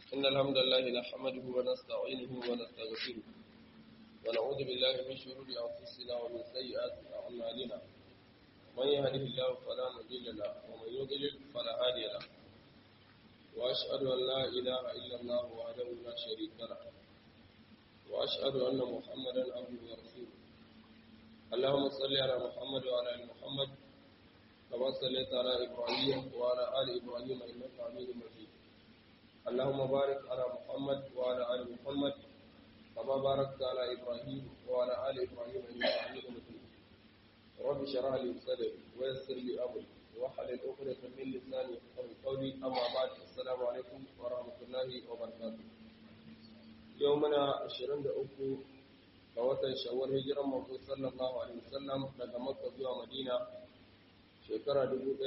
إن الحمد لله نحمده ونستعينه ونستغفره ونعوذ بالله من شرور أنفسنا ومن سيئات أعمالنا من يهده الله فلا مضل له ومن يضلل فلا هادي له وأشهد أن لا إله إلا الله وحده لا شريك له وأشهد أن محمدا عبده ورسوله اللهم صل على محمد وعلى آل محمد كما صليت على إبراهيم وعلى آل إبراهيم إنك حميد مجيد اللهم بارك على محمد وعلى آل محمد كما باركت على إبراهيم وعلى آل إبراهيم إنك حميد مجيد رب اشرح لي صدري ويسر لي أمري واحلل عقدة من لساني يفقهوا قولي أما بعد السلام عليكم ورحمة الله وبركاته يومنا 23 ga watan shawar hijiran manzo sallallahu alaihi wasallam daga Makka zuwa Madina shekara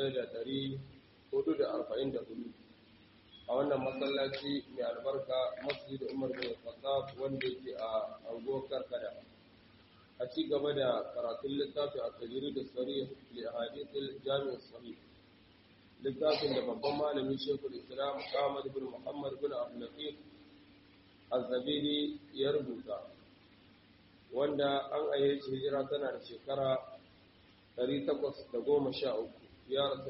1444 a wannan masallaci mai albarka masjid Umar bin Khattab wanda yake a anguwar Karkada a ci gaba da karatun littafi a tajiri da sarih li ahadithil jami' sahih littafin da babban malami Sheikhul Islam Ahmad bin Muhammad bin Abdul Latif Az-Zabiri ya rubuta wanda an ayyace hijira tana da shekara 813 ya rasu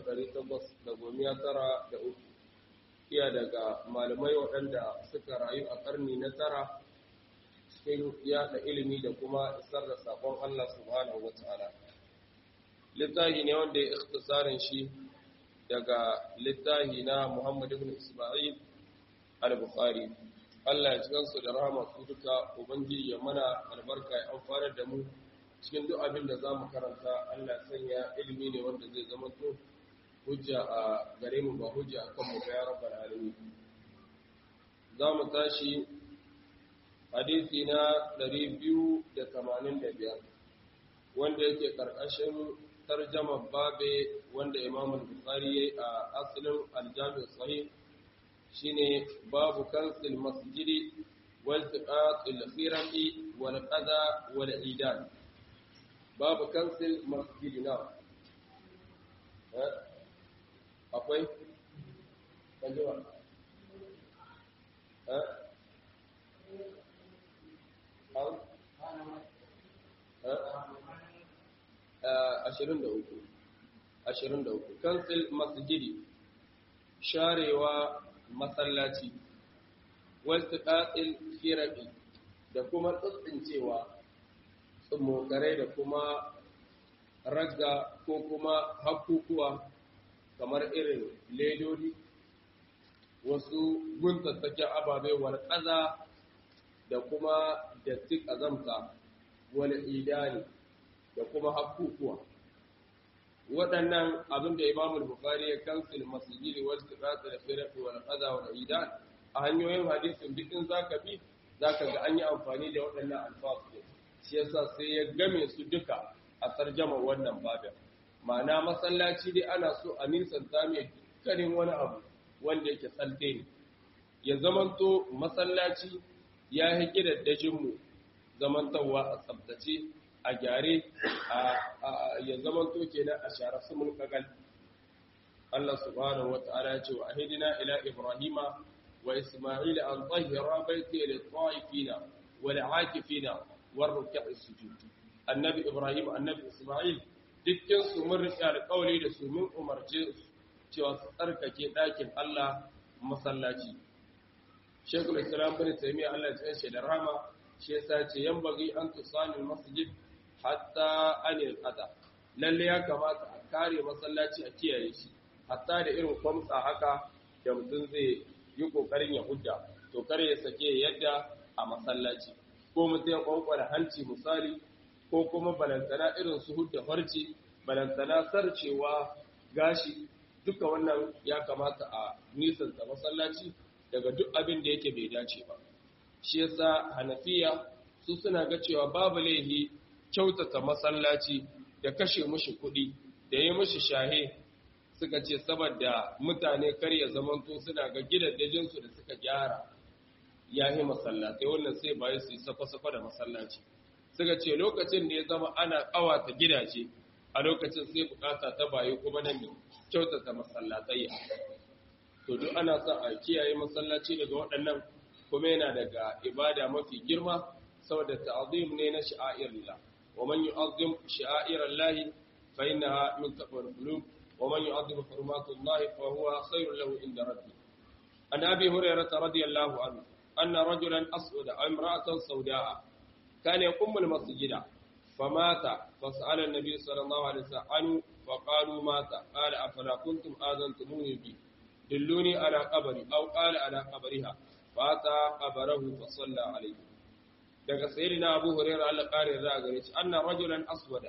813 iya daga malamai waɗanda suka rayu a ƙarni na tara cikin yaɗa ilimi da kuma isar da saƙon Allah subhanahu wa ta'ala littahi ne wanda ya ikhtisarin shi daga littahi na Muhammad ibn Isma'il al-Bukhari Allah ya ci gansu da rahama su duka Ubangiji ya mana albarka ya amfana da mu cikin duk abin da za mu karanta Allah sanya ilimi ne wanda zai zama to hujja a gare mu ba hujja a kan mu ga ya rabbal alamin za mu tashi hadisi na 285 wanda yake karkashin tarjama babe wanda Imam Bukhari yayi a asalin al-Jami' sahih shine babu kansil masjidi wal tiqatil khirati wal qada wal idan babu kansil masjidi na akwai kanjewa eh ashirin da uku ashirin da uku kansil masjidi sharewa masallaci wasu ɗaɗin firabi da kuma tsintsincewa tsummokarai da kuma ragga ko kuma hakukuwa kamar irin ledodi wasu guntattaken ababe warƙaza da kuma datti ƙazamta wani idani da kuma hakukuwa waɗannan abin da imamul bukari ya kansil masjidi wasu tsirata da firafi wani ƙaza wani idan a hanyoyin hadisin duk in za ka bi za ka ga an yi amfani da waɗannan alfasu shi yasa sai ya game su duka a tarjama wannan babin ma'ana masallaci dai ana so a nisanta mai dukkanin wani abu wanda yake tsalte ne ya zamanto masallaci ya yi gidaddajinmu zamantarwa a tsabtace a gyare ya zamanto kenan a share su mulkagal Allah subhanahu wa ta'ala ya ce wa ahidina ila ibrahima wa isma'ila an tahira baiti lil ta'ifina wal 'akifina war ruk'i sujud annabi ibrahim annabi isma'il dukkan su mun rike alƙawari da su mun umarce cewa su tsarkake ɗakin Allah masallaci Sheikhul Islam bin Taymiyyah Allah ya tsare da rahama shi yasa ce yan bagi an tusani masjid hatta anil qada lalle ya kamata a kare masallaci a kiyaye shi hatta da irin kwamtsa haka da mutum zai yi kokarin ya hudda to kare ya sake yadda a masallaci ko mutum ya kwankwara hanci misali ko kuma balantana irin su hudda farci balantana sarcewa gashi duka wannan ya kamata a nisanta masallaci daga duk abin da yake bai dace ba shi yasa hanafiya su suna ga cewa babu laihi kyautata masallaci da kashe mushi kuɗi da yi mushi shahe suka ce saboda mutane kar ya zamanto suna ga gidajensu da suka gyara ya yi masallatai wannan sai bayan su yi safa-safa da masallaci suka ce lokacin da ya zama ana ƙawata gidaje a lokacin sai bukata ta bayi kuma nan kyautata masallatai to duk ana son a kiyaye masallaci daga waɗannan kuma yana daga ibada mafi girma saboda ta'zim ne na sha'airillah wa man yu'azzim sha'airallahi fa innaha min taqwal qulub wa man yu'azzim hurumatullahi fa huwa khairul lahu inda rabbih an abi hurairah radiyallahu anhu anna rajulan aswada aw imra'atan sawda'a kana yaqumu al-masjida famata fas'ala an-nabi sallallahu alaihi wasallam anhu فقالوا مات قال أفلا كنتم آذنتموني به دلوني على قبري أو قال على قبرها فأتى قبره فصلى عليه daga sayyidina Abu Hurairah Allah kare za gare shi anna rajulan aswada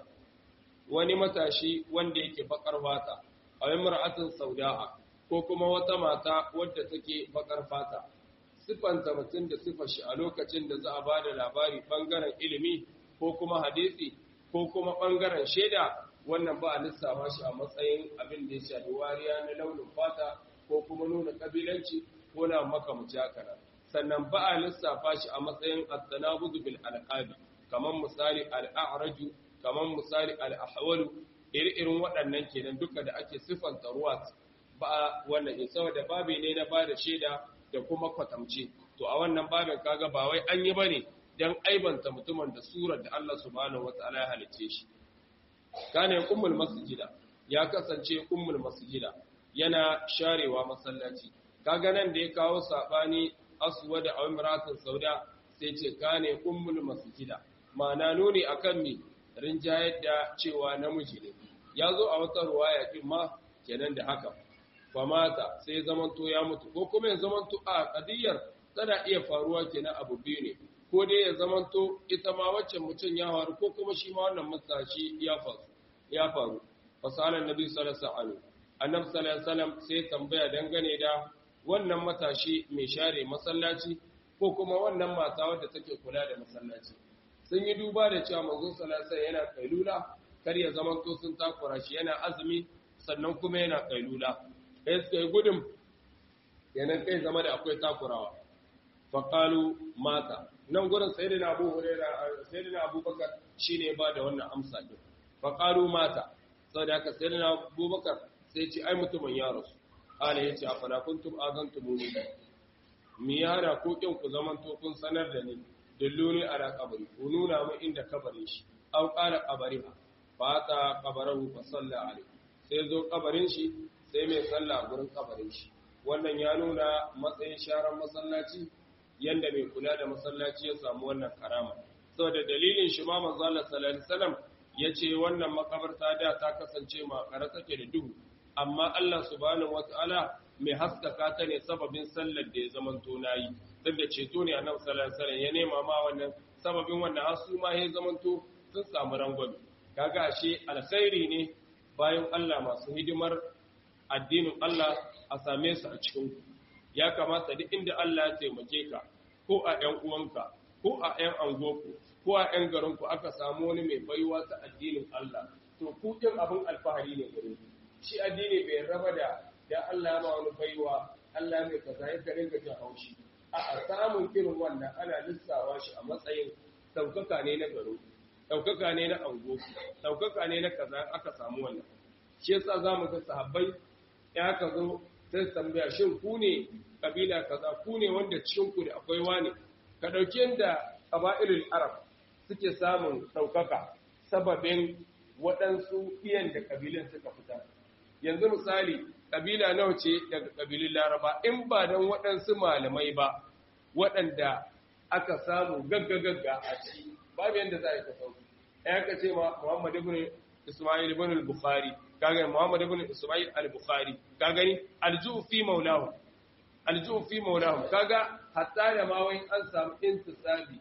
wani matashi wanda yake bakar fata aw imra'atin sauda'a ko kuma wata mata wadda take bakar fata sifanta mutum da sifar shi a lokacin da za a bada labari bangaren ilimi ko kuma hadisi ko kuma bangaren shaida wannan ba a lissafa shi a matsayin abin da ya shafi wariya na launin fata ko kuma nuna kabilanci ko na makamuci haka nan sannan ba a lissafa shi a matsayin at-tanabudu bil alqabi kaman misali al-a'raju kaman misali al-ahwalu irin waɗannan kenan duka da ake sifanta ruwa ba wannan in saboda babi ne na bada shaida da kuma kwatamce to a wannan babin kaga ba wai an yi bane dan aibanta mutumin da surar da Allah subhanahu wataala ya halice shi kana ummul masjida ya kasance ummul masjida yana sharewa masallaci kaga nan da ya kawo sabani aswada aw imra'atan sauda sai ce kana ummul masjida ma'ana nuni akan mi rinjayar da cewa namiji ne ya zo a wata ruwaya din ma kenan da haka famata sai zamanto ya mutu ko kuma ya zamanto a kadiyar tana iya faruwa kenan abu biyu ne ko dai ya zamanto ita ma wacce mutum ya faru ko kuma shi ma wannan matashi ya faru ya faru fasalan nabi sallallahu alaihi wasallam annabi sallallahu alaihi wasallam sai tambaya dangane da wannan matashi mai share masallaci ko kuma wannan mata wadda take kula da masallaci sun yi duba da cewa manzon sallallahu alaihi wasallam yana kailula kar ya zamanto sun takura shi yana azumi sannan kuma yana kailula sai suka yi gudun yanan kai zama da akwai takurawa faƙalu mata nan gurin sayyidina abu huraira sayyidina abubakar shine ba da wannan amsa din faƙalu mata saboda haka sayyidina abubakar sai ce ai mutumin ya rasu ala yace afala kuntum azantumuni mi yara ko kin ku zaman to kun sanar da ni dilluni ala qabri ku nuna min inda kabarin shi aw qala qabriha fa ta qabarahu fa salla alaihi sai zo kabarin shi sai mai sallah gurin kabarin shi wannan ya nuna matsayin sharan masallaci yanda mai kula da masallaci ya samu wannan karama saboda dalilin shi ma manzo Allah sallallahu alaihi wasallam yace wannan makabarta da ta kasance makara take da duhu amma Allah subhanahu wataala mai haskaka ta ne sababin sallar da ya zamanto nayi duk da ceto ne annabi sallallahu alaihi wasallam ya nema ma wannan sababin wannan hasu ma ya zamanto sun samu rangwame kaga ashe alkhairi ne bayan Allah masu hidimar addinin Allah a same su a cikin ya kamata duk inda Allah ya taimake ka ko a ƴan uwanka ko a ƴan angoku ko a ƴan garinku aka samu wani mai baiwa ta addinin Allah to ku ɗin abin alfahari ne gare ku shi addini bai raba da da Allah ma wani baiwa Allah mai kaza ya rinka jin haushi a a samun irin wannan ana lissawa shi a matsayin ɗaukaka ne na garo ɗaukaka ne na angoku ɗaukaka ne na kaza aka samu wannan shi yasa zamu ga sahabbai ya ka zo sai tambaya shin ku ne kabila kaza ku ne wanda cikin ku da akwai wani ka dauki yanda qabailul arab suke samun daukaka sababin waɗansu iyan da kabilan suka fita yanzu misali kabila nawa ce daga kabilun laraba in ba dan waɗansu malamai ba waɗanda aka samu gaggagagga a ci babu yanda za a yi ta sauki ya ka ce ma muhammad ibn isma'il ibn al-bukhari kaga Muhammad ibn Isma'il al-Bukhari ka gani alju'u fi maulahu alju'u fi maulahu kaga hatta da ma wai an samu intisabi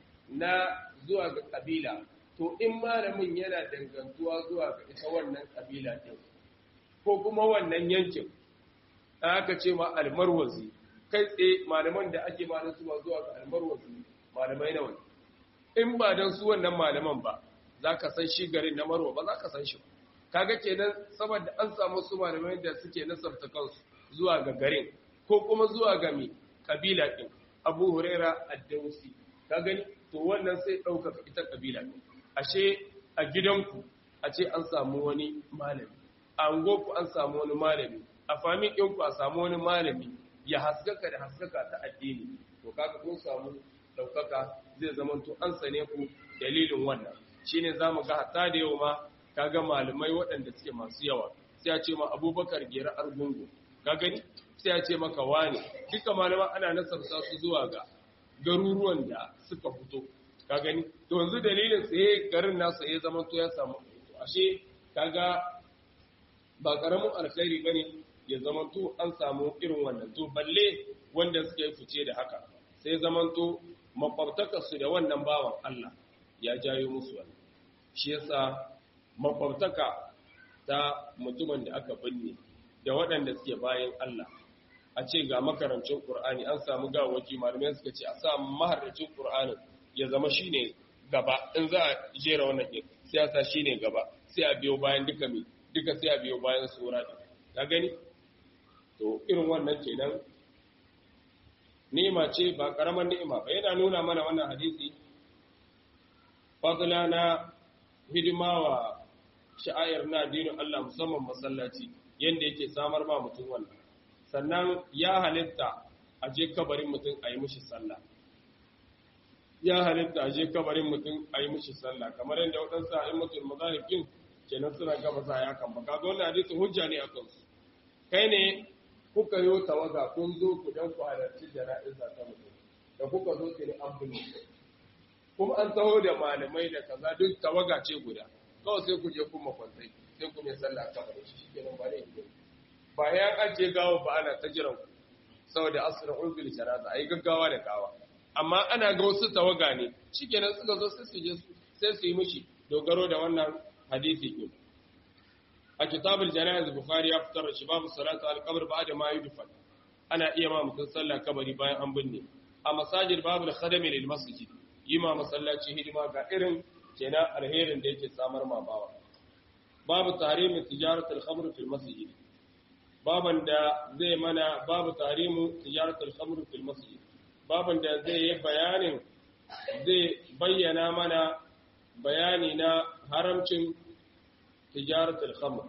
na zuwa ga kabila to in malamin yana dangantuwa zuwa ga ita wannan kabila din ko kuma wannan yankin aka ce ma al-Marwazi kai tsaye malaman da ake ma su zuwa ga al-Marwazi malamai nawa in ba dan su wannan malaman ba zaka san shi garin na Marwa ba zaka san shi ba kaga kenan saboda an samu su malamai da suke nasarta kansu zuwa ga garin ko kuma zuwa ga mi kabila din Abu Huraira ad-Dawsi ka gani to wannan sai dauka ita kabila din ashe a gidanku a ce an samu wani malami a angoku an samu wani malami a famin ɗinku a samu wani malami ya haskaka da haskaka ta addini to kaga kun samu ɗaukaka zai zama to an sane ku dalilin wannan shine zamu ga hatta da yau ma kaga malamai waɗanda suke masu yawa sai a ce ma abubakar gera argungu ka gani sai a ce maka wane duka malaman ana nasarta su zuwa ga garuruwan da suka fito ka gani to yanzu dalilin tsaye garin nasu ya zama to ya samu ashe kaga ba karamin alkhairi bane ya zama to an samu irin wannan to balle wanda suka yi fice da haka sai zaman to makwabtakar su da wannan bawan Allah ya jayo musu wannan shi yasa makwabtaka ta mutumin da aka binne da waɗanda suke bayan Allah a ce ga makarancin Qur'ani an samu gawaki malamai suka ce a sa maharracin Qur'anin ya zama shine gaba in za a jera wannan din sai a sa shine gaba sai a biyo bayan duka mi duka sai a biyo bayan sura din ka gani to irin wannan kenan ni'ima ce ba karaman ni'ima ba yana nuna mana wannan hadisi fadla na hidima wa sha'ayar na addinin Allah musamman masallaci yanda yake samar ma mutum wannan sannan ya halitta a je kabarin mutum a yi mishi sallah ya halitta a je kabarin mutum a yi mishi sallah kamar yadda waɗansu a yi mutum mazahifin kenan suna gaba sa ya kan baka dole hadisi hujja ne a kansu kai ne kuka yi tawaga kun zo ku dan ku halarci jana'iza ta mutum da kuka zo ki ne an binne kuma an taho da malamai da kaza duk tawaga ce guda kawai sai ku je kun makwantai sai ku mai sallah kabarin shi kenan ba ne ba ya ajiye gawa ba ana ta jiran ku saboda asirin ulbil janaza ai gaggawa da gawa amma ana ga wasu tawaga ne shikenan suka zo sai su je sai su yi mishi dogaro da wannan hadisi din a kitabul janaiz bukhari ya fitar da babu salatu al-qabr ba'da ma yudfan ana iya ma mutun sallah kabari bayan an binne a masajid babu al-khadami lil masjid yima masallaci hidima ga irin kenan alherin da yake samar ma bawa babu tahrimin tijaratul khamr fil masjid baban da zai mana babu tahrimu tijaratul khamr fil masjid baban da zai yi bayanin zai bayyana mana bayani na haramcin tijaratul khamr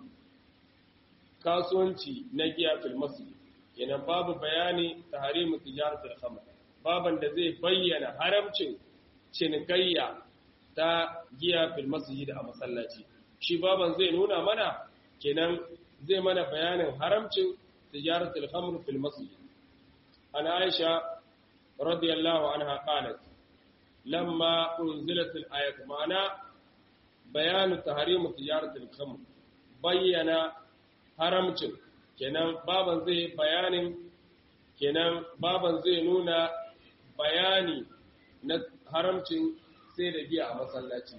kasuwanci na giya fil masjid kenan babu bayani tahrimu tijaratul khamr baban da zai bayyana haramcin cinikayya ta giya fil masjid a masallaci shi baban zai nuna mana kenan zai mana bayanin haramcin tijaratul khamr fil masjid ana aisha radiyallahu anha qalat lamma unzilat al ayat ma'ana bayanu tahrim tijaratul khamr bayyana haramcin kenan baban zai bayanin kenan baban zai nuna bayani na haramcin sai da giya a masallaci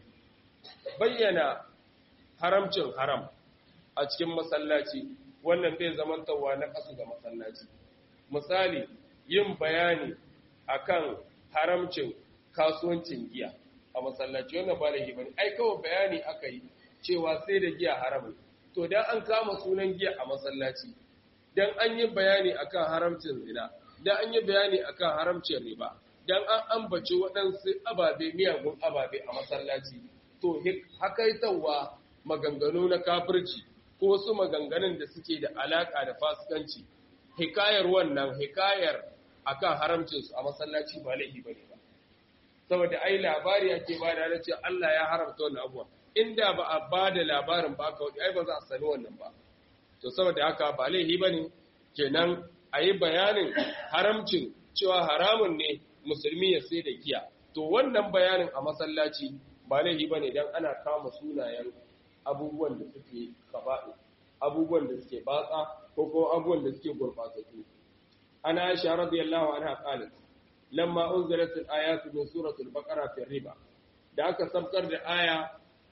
bayyana haramcin haram a cikin masallaci wannan bai zamantawa na kasu ga masallaci misali yin bayani akan haramcin kasuwancin giya a masallaci wannan ba laifi bane ai kawai bayani aka yi cewa sai da giya haram to dan an kama sunan giya a masallaci dan an yi bayani akan haramcin zina dan an yi bayani akan haramcin riba dan an ambaci waɗansu ababe miyagun ababe a masallaci to hakaitawa maganganu na kafirci ko wasu maganganun da suke da alaka da fasikanci hikayar wannan hikayar akan haramcinsu a masallaci ba laifi bane ba saboda ai labari ake ba da cewa Allah ya haramta wannan abuwa inda ba a ba da labarin ba ka ai ba za a sani wannan ba to saboda haka ba laifi bane kenan a yi bayanin haramcin cewa haramun ne musulmi ya sai da giya to wannan bayanin a masallaci ba laifi bane dan ana kama sunayen abubuwan da suke kaba'i abubuwan da suke batsa ko ko abubuwan da suke gurbatsatu ana Aisha radiyallahu anha qalat lamma unzilat al-ayatu min suratul baqara fi riba da aka sabkar da aya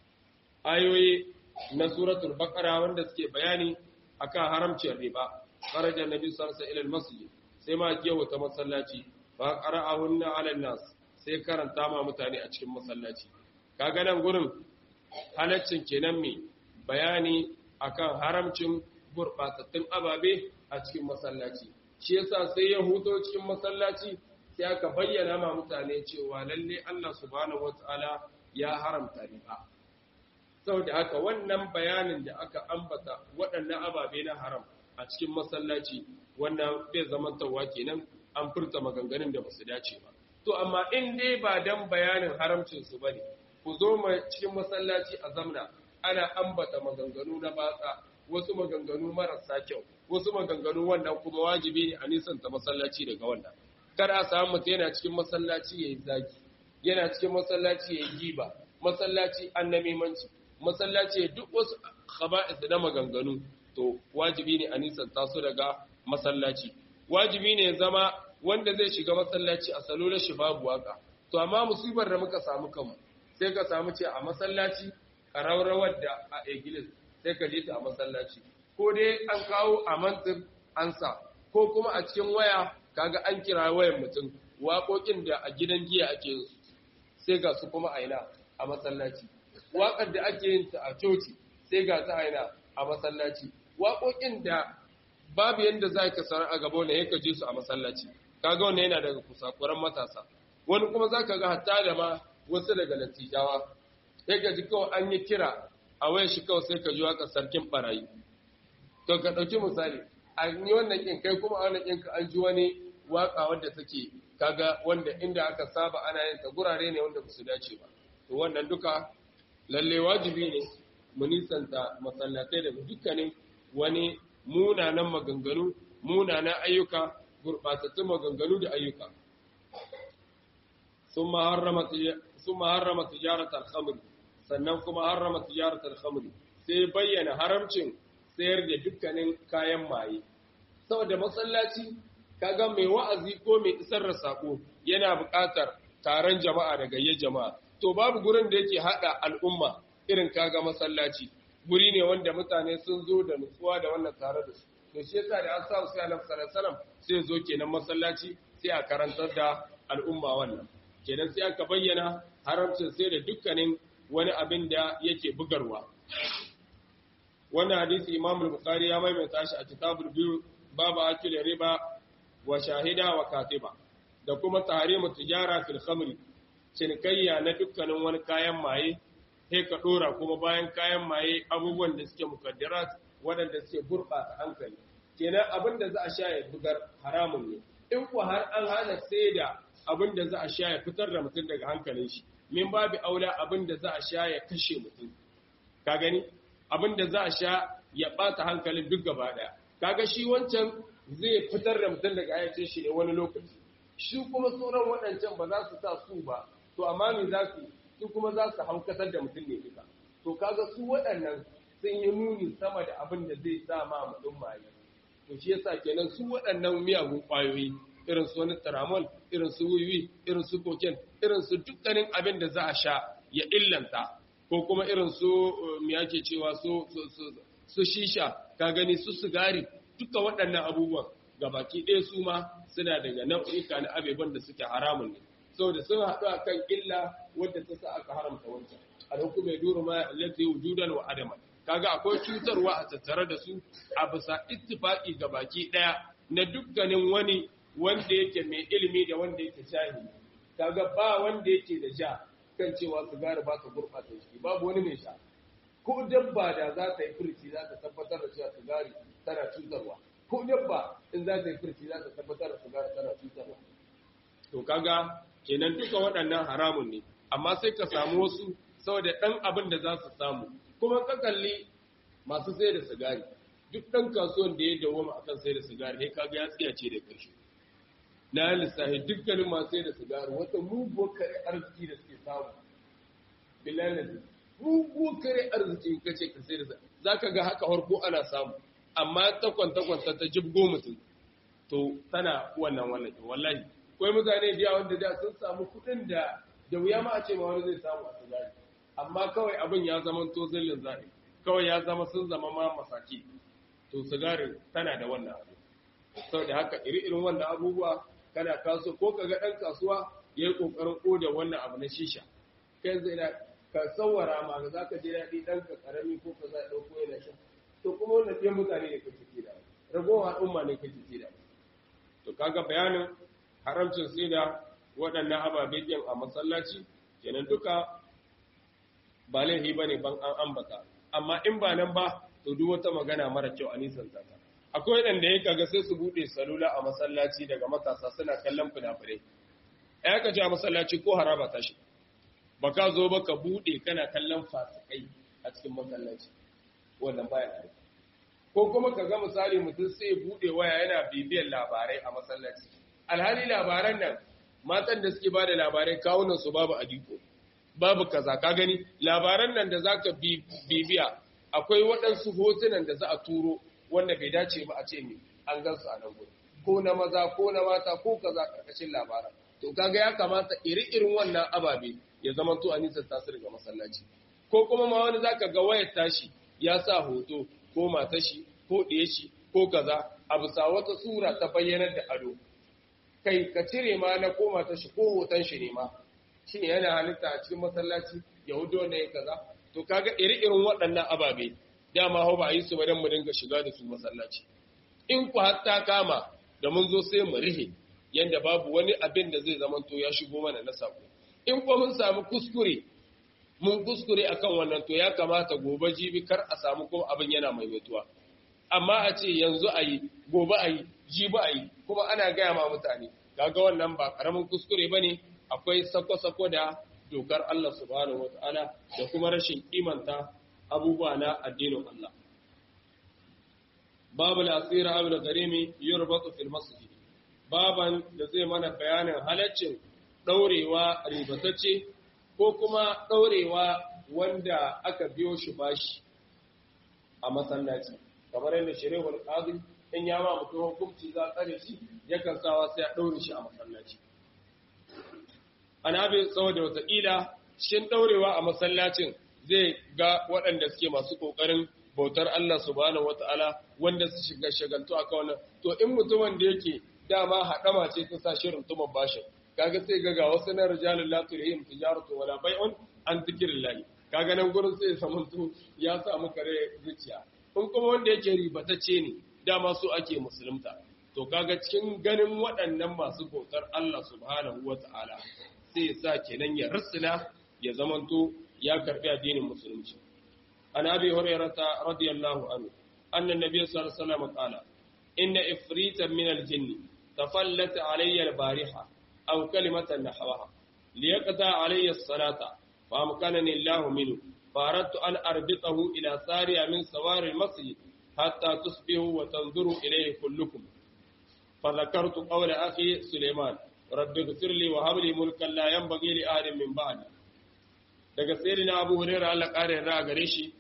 ayoyi na suratul baqara wanda suke bayani akan haramcin riba kharaja nabi sallallahu alaihi wasallam ila al-masjid sai ma kiyawa ta masallaci fa qara'ahunna 'ala an-nas sai karanta ma mutane a cikin masallaci kaga nan gurin halaccin kenan mai bayani akan haramcin gurbatattun ababe a cikin masallaci shi yasa sai ya huto cikin masallaci sai aka bayyana ma mutane cewa lalle Allah subhanahu wataala ya haramta riba saboda haka wannan bayanin da aka ambata waɗannan ababe na haram a cikin masallaci wannan bai zamantarwa kenan an furta maganganun da basu dace ba to amma in dai ba dan bayanin haramcin su bane ku zo cikin masallaci a zamna ana ambata maganganu na batsa wasu maganganu marasa kyau wasu maganganu wannan kuma wajibi ne a nisanta masallaci daga wannan kar a samu mutum yana cikin masallaci yayi zagi yana cikin masallaci yayi giba masallaci annamimanci masallaci duk wasu khaba'is na maganganu to wajibi ne a nisanta su daga masallaci wajibi ne zama wanda zai shiga masallaci a salo na shi babu waka to amma musibar da muka samu kanmu sai ka samu ce a masallaci ƙararrawar da a igilis sai ka je ta a masallaci ko dai an kawo a mantin ansa ko kuma a cikin waya kaga an kira wayan mutum waƙoƙin da a gidan giya ake yin sai ga su kuma aina a masallaci waƙar da ake yin ta a coci sai ga ta aina a masallaci waƙoƙin da babu yadda za ka sanar a gaba wanda ya je su a masallaci kaga wannan yana daga kusakuran matasa wani kuma za ka ga hatta da ma wasu daga latijawa sai ka ji kawai an yi kira a wayar shi kawai sai ka ji waka sarkin barayi to ka ɗauki misali a yi wannan ƙin kai kuma a wannan ƙin ka an ji wani waka wanda take kaga wanda inda aka saba ana yin ta gurare ne wanda ba su dace ba to wannan duka lalle wajibi ne mu nisanta masallatai daga dukkanin wani munanan maganganu munanan ayyuka gurɓatattun maganganu da ayyuka ثم حرم ثم حرم تجارة الخمر sannan kuma harrama tijaratul khamr sai bayyana haramcin sayar da dukkanin kayan maye saboda masallaci kaga mai wa'azi ko mai isar da sako yana buƙatar taron jama'a da gayyar jama'a to babu gurin da yake hada al'umma irin kaga masallaci guri ne wanda mutane sun zo da nutsuwa da wannan tare da su to shi yasa da an sa sai Annabi sallallahu alaihi wasallam sai zo kenan masallaci sai a karantar da al'umma wannan kenan sai aka bayyana haramcin sai da dukkanin wani abin da yake bugarwa wannan hadisi Imam al-Bukhari ya maimaita shi a kitabul biyu babu akil riba wa shahida wa katiba da kuma tahrimu tijara fil khamri cinikayya na dukkanin wani kayan maye sai ka dora kuma bayan kayan maye abubuwan da suke mukaddarat waɗanda suke gurɓata hankali kenan abin da za a sha ya bugar haramun ne in ku har an hana sai da abin da za a sha ya fitar da mutum daga hankalin shi min babu aula abin da za a sha ya kashe mutum ka gani abin da za a sha ya ɓata hankalin duk gaba ɗaya kaga shi wancan zai fitar da mutum daga ayyacin shi ne wani lokaci shi kuma sauran waɗancan ba za su sa su ba to amma me za su su kuma za su haukatar da mutum ne duka to kaga su waɗannan sun yi nuni sama da abin da zai sa ma mutum maye to shi yasa kenan su waɗannan miyagun ƙwayoyi irin su wani taramol irin su wiwi irin su koken irin su dukkanin abin da za a sha ya illanta ko kuma irin su me yake cewa su su shisha ka gani su sigari duka waɗannan abubuwan gabaki ɗaya su ma suna daga nau'ika na abeban da suke haramun ne saboda sun haɗu a kan illa wadda ta sa aka haramta wancan alhukumai duru ma allati wujudan wa adaman kaga akwai cutarwa a tattare da su a bisa ittifaqi gabaki ɗaya na dukkanin wani wanda yake mai ilimi da wanda yake jahili kaga ba wanda yake da ja kan cewa sigari ba ta gurɓata shi babu wani mai sha ko dabba da za ta yi furci za ta tabbatar da cewa sigari tana cutarwa ko dabba in za ta yi furci za ta tabbatar da sigari tana cutarwa to kaga kenan duka waɗannan haramun ne amma sai ka samu wasu saboda ɗan abin da za su samu kuma ka kalli masu sai da sigari duk ɗan kasuwan da ya dawoma akan sai da sigari sai kaga ya tsiyace da ƙarshe na lissafi dukkanin masu sai da sigari wata muguwar kare arziki da suke samu bilalin muguwar kare arziki ka ce ka sai da za ka ga haka harko ana samu amma takwan-takwanta ta jibgo mutum to tana wannan wannan wallahi kawai mutane biya wanda da sun samu kuɗin da da wuya ma a ce ma wani zai samu a sigari amma kawai abin ya zama to zillin zaɓe kawai ya zama sun zama ma masaki to sigari tana da wannan abu saboda haka iri-irin wannan abubuwa kana kaso ko ka ga ɗan kasuwa ya yi ƙoƙarin ƙoda wannan abu na shisha kai zai na ka tsawara ma za ka je daɗi ɗan ka ƙarami ko ka za a ɗauko yana shan to kuma wannan ɗin mutane ne kake ce da ragowar al'umma ne kake ce da to kaga bayanin haramcin sai da waɗannan ababe ɗin a masallaci kenan duka ba laifi ba ne ban an ambata amma in ba nan ba to duk wata magana mara kyau a nisan ta akwai waɗanda ya kaga sai su buɗe salula a masallaci daga matasa suna kallon fina-finai ya ka ce a masallaci ko haraba ta shi ba ka zo ba ka buɗe kana kallon fasikai a cikin masallaci wannan baya da ko kuma ka ga misali mutum sai buɗe waya yana bibiyar labarai a masallaci alhali labaran nan matan da suke ba da labarai kawunan su babu adiko babu kaza ka gani labaran nan da zaka bibiya akwai waɗansu hotunan da za a turo wanda bai dace ba a ce ne an gansu a nan gudu ko na maza ko na mata ko kaza karkashin labaran to kaga ya kamata iri-irin wannan ababe ya zama to a nisan tasu daga masallaci ko kuma ma wani zaka ga wayar tashi ya sa hoto ko matashi ko ɗaya shi ko kaza a bisa wata sura ta bayyanar da ado kai ka cire ma na ko matashi ko hoton shi ne ma shi yana halitta a cikin masallaci yahudo ne kaza to kaga iri-irin waɗannan ababe dama hau ba a yi su ba don mu dinga shiga da su masallaci in ku hatta kama da mun zo sai mu rihe yanda babu wani abin da zai zamanto ya shigo mana na sako in kuma mun samu kuskure mun kuskure akan wannan to ya kamata gobe jibi kar a samu kuma abin yana maimaituwa amma a ce yanzu a yi gobe a yi jibi a yi kuma ana gaya ma mutane kaga wannan ba karamin kuskure ba ne akwai sako-sako da dokar Allah subhanahu wata'ala da kuma rashin kimanta abubuwa na addinin Allah babu lasira abu da garimi yurbatu fil masjid baban da zai mana bayanin halaccin ɗaurewa ribatacce ko kuma ɗaurewa wanda aka biyo shi bashi a masallaci kamar yadda shirewar ƙazi in ya ma mutum hukunci za a tsare shi yakan sawa sai a ɗaure shi a masallaci ana bin saboda wataƙila cikin ɗaurewa a masallacin zai ga waɗanda suke masu ƙoƙarin bautar Allah subhanahu wata'ala wanda su shiga shagaltu a wannan to in mutumin da yake dama haɗama ce ta sa shirin tuman bashin kaga sai ga ga wasu na rijalun la turhim tijaratu wala bai'un an zikrillah kaga nan gurin sai samantu ya sa muka rai zuciya in kuma wanda yake ribatacce ne dama su ake musulunta to kaga cikin ganin waɗannan masu bautar Allah subhanahu wata'ala sai ya sa kenan ya rusuna ya zamanto ya karbi addinin musulunci an abi hurairata radiyallahu anhu anna nabiy sallallahu alaihi wasallam qala inna ifritan min al-jinni تفلت علي البارحة أو كلمة نحوها ليقطع علي الصلاة فأمكنني الله منه فأردت أن أربطه إلى سارية من سوار المسجد حتى تصبحوا وتنظروا إليه كلكم فذكرت قول أخي سليمان رب اغفر لي وهب لي ملكا لا ينبغي لأحد من بعدي daga sayyidina Abu Hurairah Allah kare ra gare shi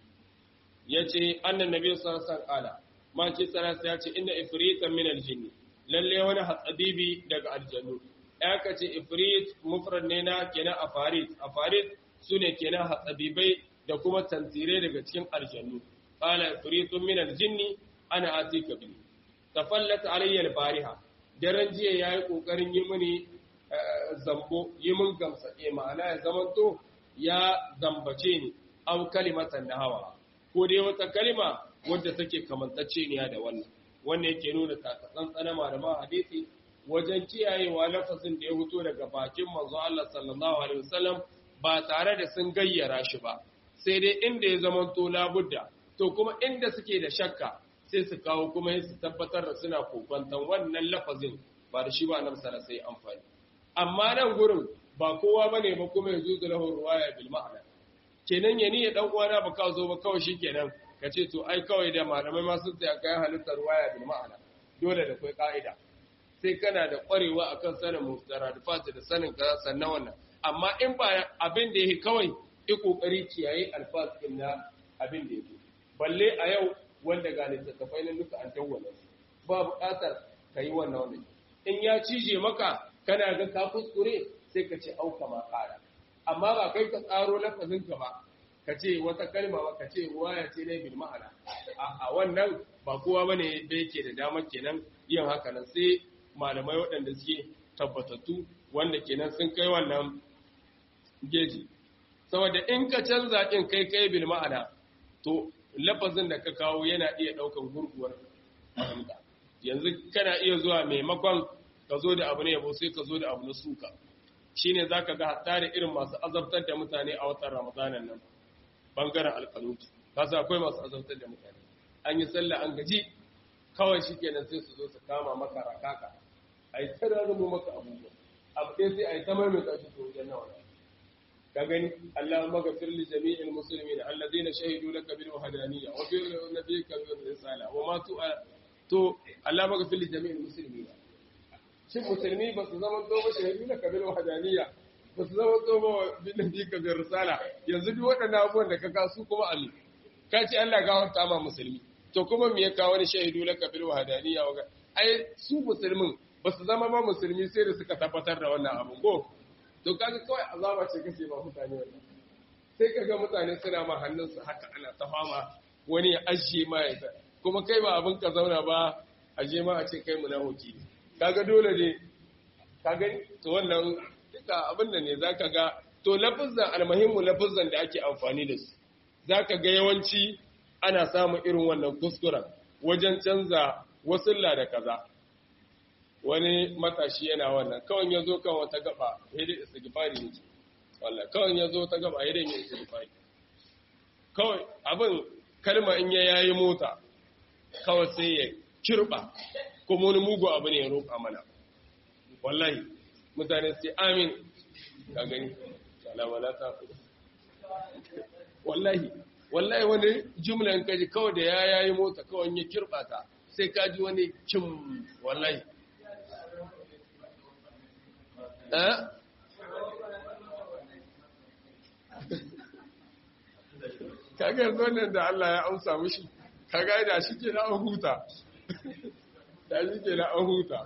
yace annan nabi sallallahu alaihi wasallam ma ce sallallahu ya ce inna ifritan min al-jinni lalle wani hatsabibi daga aljannu ya ka ce ifrit mufrad ne na kenan afarit afarit su ne kenan hatsabibai da kuma tantire daga cikin aljannu qala ifritun min aljinni ana atika bi tafallat alayya albariha daren jiya yayi kokarin yi mini zambo yi min gamsa eh ma'ana ya zamanto ya zambace ni aw kalimatan hawa ko dai wata kalima wadda take kamantacce ne da wannan wannan yake nuna takatsantsana malaman hadisi wajen kiyayewa lafazin da ya fito daga bakin manzo Allah sallallahu alaihi wasallam ba tare da sun gayyara shi ba sai dai inda ya zama to labudda to kuma inda suke da shakka sai su kawo kuma su tabbatar da suna kokwantan wannan lafazin ba da shi ba nan sana sai amfani amma nan gurin ba kowa bane ba kuma ya zuzu lahu ruwaya bil ma'ana kenan ya ni ya dan uwana ba ka zo ba kawai shikenan ka ce to ai kawai da malamai ma sun tsaya kai halittar waya bil ma'ana dole da kai ka'ida sai kana da kwarewa akan sanin muftaradifat da sanin kaza sannan wannan amma in ba abin da yake kawai yi kokari kiyaye alfaz din na abin da yake balle a yau wanda ga littattafai na duka an dawwala su ba buƙatar ka yi wannan wannan in ya cije maka kana ga ka kuskure sai ka ce auka ma ƙara amma ba kai ka tsaro lafazin ka ba ka ce wata kalma ba ka ce ruwaya ce ne bil ma'ana a wannan ba kowa bane da yake da damar kenan yin haka nan sai malamai waɗanda suke tabbatattu wanda kenan sun kai wannan geji saboda in ka canza in kai kai bil ma'ana to lafazin da ka kawo yana iya ɗaukan gurguwar fahimta yanzu kana iya zuwa maimakon ka zo da abu ne yabo sai ka zo da abu na suka shine zaka ga hatta da irin masu azabtar da mutane a watan ramadanan nan bangaren alƙanutu kasa akwai masu azabtar da mutane an yi sallah an gaji kawai shi kenan sai su zo su kama maka rakaka a yi ta rarrabu maka abubuwa abu ɗaya sai a yi ta maimaita shi to wajen nawa ka gani Allah maka firli jami'il muslimin alladhina shahidu laka bil wahdaniyya wa bi nabiyyika bil risala wa matu to Allah maka firli jami'il muslimin shin musulmi ba su zama to ba shahidu laka bil wahdaniyya ba su zama to ba bil nabiyyika bil risala yanzu duk waɗannan abubuwan da ka kasu kuma Allah ka ce Allah ga wanta ma musulmi to kuma me ya kawo wani shahidu laka bil wahdaniyya wa ai su musulmin ba su zama ba musulmi sai da suka tabbatar da wannan abu ko to kaga kawai azaba ce kake ba mutane wannan sai kaga mutane suna ma hannunsu haka ana ta fama wani ya ajiye ma ya ta kuma kai ba abin ka zauna ba aje ma a ce kai munafiki ne kaga dole ne ka gani to wannan duka abin da ne zaka ga to lafazan almuhimmu lafazan da ake amfani da su zaka ga yawanci ana samun irin wannan kuskuren wajen canza wasulla da kaza wani matashi yana wannan kawai ya zo kan wata gaba ya dai istighfari ne wallahi kawai ya zo ta gaba ya dai istighfari kawai abin kalma in ya yayi mota kawai sai ya kirba kuma wani mugu abu ne ya roƙa mana wallahi mutane sai amin ka gani alama na ta wallahi wallahi wani jumla in kaji kawai da ya yayi mota kawai ya kirba ta sai kaji wani kim wallahi kaga yanzu wannan da Allah ya amsa mishi kaga da shi ke na an huta da shi ke na an huta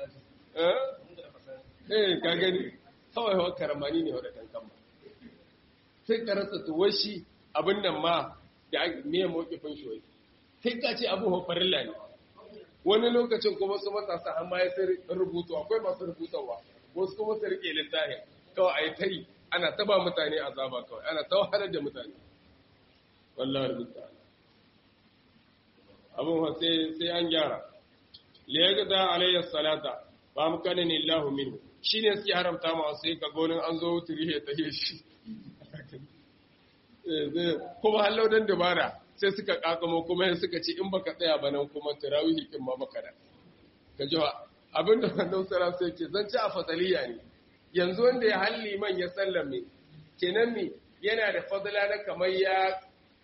eh ka gani kawai hawa karamani ne wadda kankan ba sai ka rasa tuwar shi abin nan ma da me mawkifin shi wai sai ka ce abu hafarilla ne wani lokacin kuma su matasa amma ya sai rubutu akwai masu rubutawa wasu kuma su rike littafin kawai a yi tari ana taba mutane azaba kawai ana ta wahalar da mutane wallahi rubuta abin sai sai an gyara liyagda alayhi salata ba mu kana ni Allahu minhu shine suke haramta ma sai ka gonin an zo turihe ta shi kuma hallau dan dabara sai suka kakamo kuma suka ce in baka tsaya ba nan kuma tarawihi kin ma baka da ka ji abinda wannan sara sai ke zance a fasaliya ne yanzu wanda ya halli man ya sallame kenan ne yana da fadla na kamar ya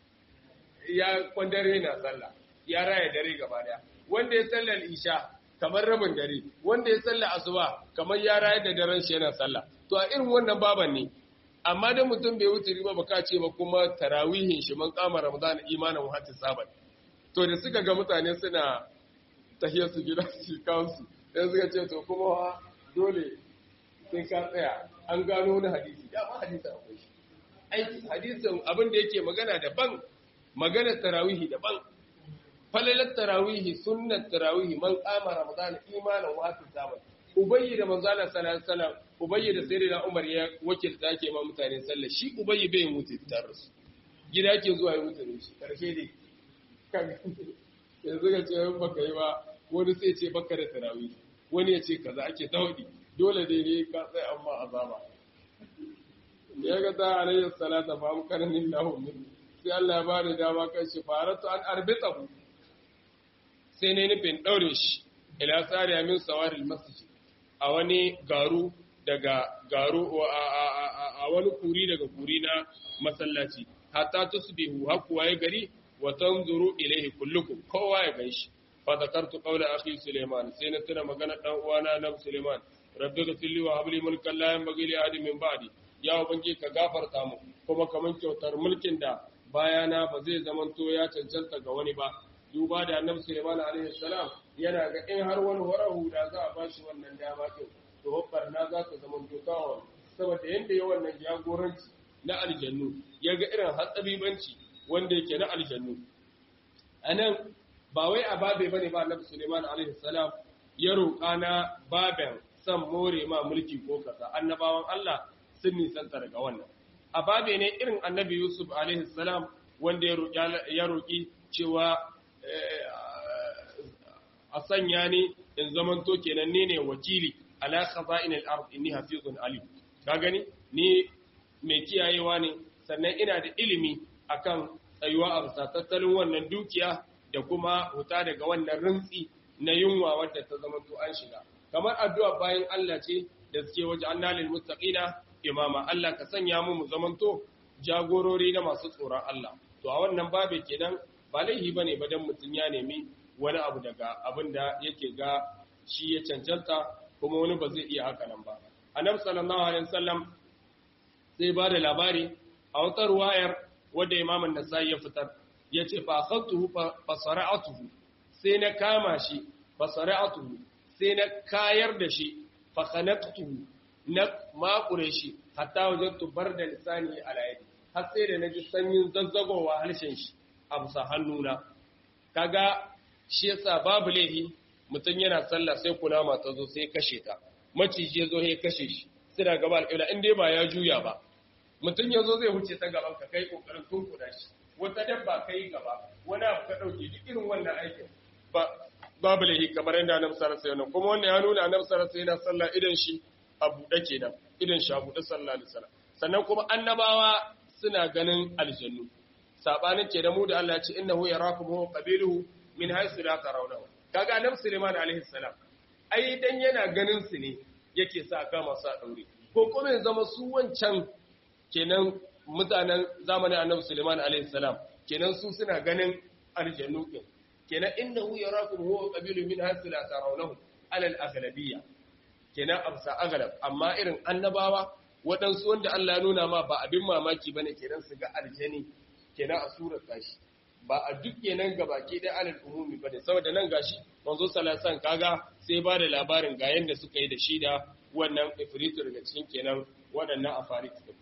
ya kwandare na sallah ya raya dare gaba daya wanda ya sallar isha kamar rabin dare wanda ya sallar asuba kamar ya raya da daren shi yana sallah to a irin wannan baban ne amma da mutum bai wuce riba baka ce ba kuma tarawihin shi man kama ramadan imanin wa hatta sabat to da suka ga mutane suna tahiyar su gida su kansu sai suka ce to kuma dole sai ka tsaya an gano wani hadisi da ma hadisi akwai shi aiki hadisin abin da yake magana daban magana tarawihi daban falalar tarawihi sunnat tarawihi man kama ramadan imanin wa hatta sabat ubayyi da manzo Allah sallallahu alaihi wasallam ubayyi da sayyidina Umar ya wakilta yake ma mutane sallah shi ubayyi bai mutu tare su gida yake zuwa ya mutu shi karshe dai kan yanzu ga ce baka yi ba wani sai ce baka da tarawih wani ya ce kaza ake tawadi dole dai ne ka sai amma azaba ya ga ta alayhi salata fa am kana lillahu min sai Allah ya ba da dama kan shi faratu an arbitahu sai ne nufin daure shi ila sariya min sawaril masjid a wani garu daga garu a wani kuri daga kuri na masallaci hatta tusbihu hakuwa ya gari wa tanzuru ilaihi kullukum kowa ya ganshi fa zakartu qawla akhi Suleiman sai na tuna magana dan uwana na Suleiman rabbi ghfirli wa habli mulkan la yanbaghi li ahadin min ba'di ya ubangi ka gafarta mu kuma kaman kyautar mulkin da bayana ba zai zamanto ya cancanta ga wani ba duba da annabi Suleiman alaihi salam yana ga in har wani warahu da za a bashi wannan dama din to hobbar na za ta zama dokawa saboda yanda ya wannan jagoranci na aljannu ya ga irin hatsabibanci wanda yake na aljannu anan ba wai a babe bane ba annabi Suleiman alaihi salam ya roƙa na baben san more ma mulki ko kasa annabawan Allah sun nisanta daga wannan a babe ne irin annabi Yusuf alaihi salam wanda ya roƙi cewa a sanya ni in zamanto kenan ne ne wakili ala khaza'in al-ard inni hafizun alim ka gani ni mai kiyayewa ne sannan ina da ilimi akan tsayuwa a bisa tattalin wannan dukiya da kuma huta daga wannan rintsi na yunwa wadda ta zama to an shiga kamar addu'a bayan Allah ce da suke waje annalil muttaqina imama Allah ka sanya mu mu zamanto jagorori na masu tsoron Allah to a wannan babe kenan ba laihi bane ba dan mutun ya nemi wani abu daga abin da yake ga shi ya cancanta kuma wani ba zai iya haka nan ba annabi sallallahu alaihi wasallam sai ba da labari a wata ruwayar wadda imam an-nasai ya fitar yace fa khaltuhu fa sara'atuhu sai na kama shi fa sara'atuhu sai na kayar da shi fa khanaqtuhu na makure shi hatta wajadtu barda lisani ala yadi har sai da naji sanyin zazzagowa harshen shi a bisa hannuna kaga shi yasa babu laihi mutum yana sallah sai kunama ta zo sai kashe ta maciji ya zo ya kashe shi suna gaba alƙibla in dai ba ya juya ba mutum ya zo zai wuce ta gaban ka kai kokarin tunkuda shi wata dabba kai gaba wani abu ka dauke duk irin wannan aikin ba babu laihi kamar yadda annabi sallallahu alaihi wasallam kuma wannan ya nuna annabi sallallahu alaihi wasallam yana sallah idan shi a buɗe kenan idan shi a buɗe sallallahu alaihi wasallam sannan kuma annabawa suna ganin aljannu sabanin ke da mu da Allah ya ce innahu yarakum huwa qabiluhu min haythu la tarawnahu kaga annabi Sulaiman alaihi salam ai dan yana ganin su ne yake sa kama su a daure ko kuma ya zama su wancan kenan mutanen zamanin annabi Sulaiman alaihi salam kenan su suna ganin aljannu din kenan innahu yarakum huwa qabiluhu min haythu la tarawnahu ala al-aghlabiyya kenan amsa aghlab amma irin annabawa waɗansu wanda Allah ya nuna ma ba abin mamaki bane kenan su ga aljani kenan a surar tashi ba a duk kenan gabaki dai alal umumi bane saboda nan gashi manzo sallallahu alaihi kaga sai ba da labarin ga yanda suka yi da shi da wannan ifritu daga cikin kenan waɗannan afarit din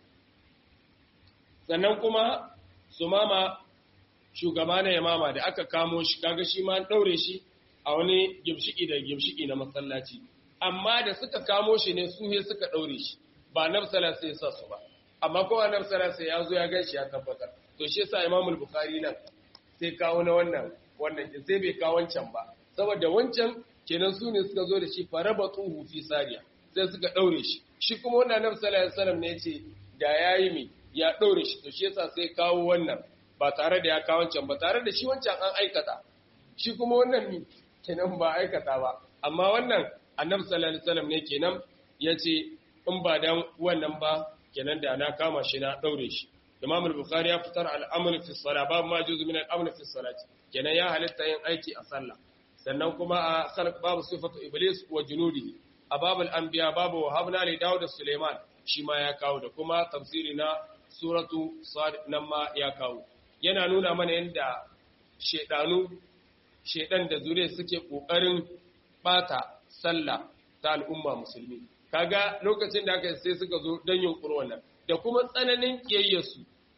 sannan kuma sumama shugaba na yamama da aka kamo shi kaga shi ma daure shi a wani gimshiki da gimshiki na masallaci amma da suka kamo shi ne su he suka daure shi ba nan sallallahu ya sa su ba amma kowa nan sallallahu ya zo ya ganshi ya tabbatar to shi yasa Imam al-Bukhari nan sai kawo na wannan wannan sai bai kawo wancan ba saboda wancan kenan su ne suka zo da shi farabatuhu fi sariya sai suka daure shi shi kuma wannan Annabi sallallahu alaihi wasallam ne yace da yayi mi ya daure shi to shi yasa sai kawo wannan ba tare da ya kawo wancan ba tare da shi wancan an aikata shi kuma wannan mi kenan ba aikata ba amma wannan Annabi sallallahu alaihi wasallam ne kenan yace in ba dan wannan ba kenan da na kama shi na daure shi Imam al-Bukhari ya fitar al-amr fi salat babu ma juzu min al-amr fi salat kenan ya halitta yin aiki a sallah sannan kuma a khalq babu sifatu iblis wa junudihi a babul anbiya babu wahabna li Dawud da Suleiman shi ma ya kawo da kuma tafsiri na suratu sad nan ma ya kawo yana nuna mana yadda shedanu shedan da zuriya suke kokarin bata sallah ta al'umma musulmi kaga lokacin da aka sai suka zo don yunkuru wannan da kuma tsananin kiyayyarsu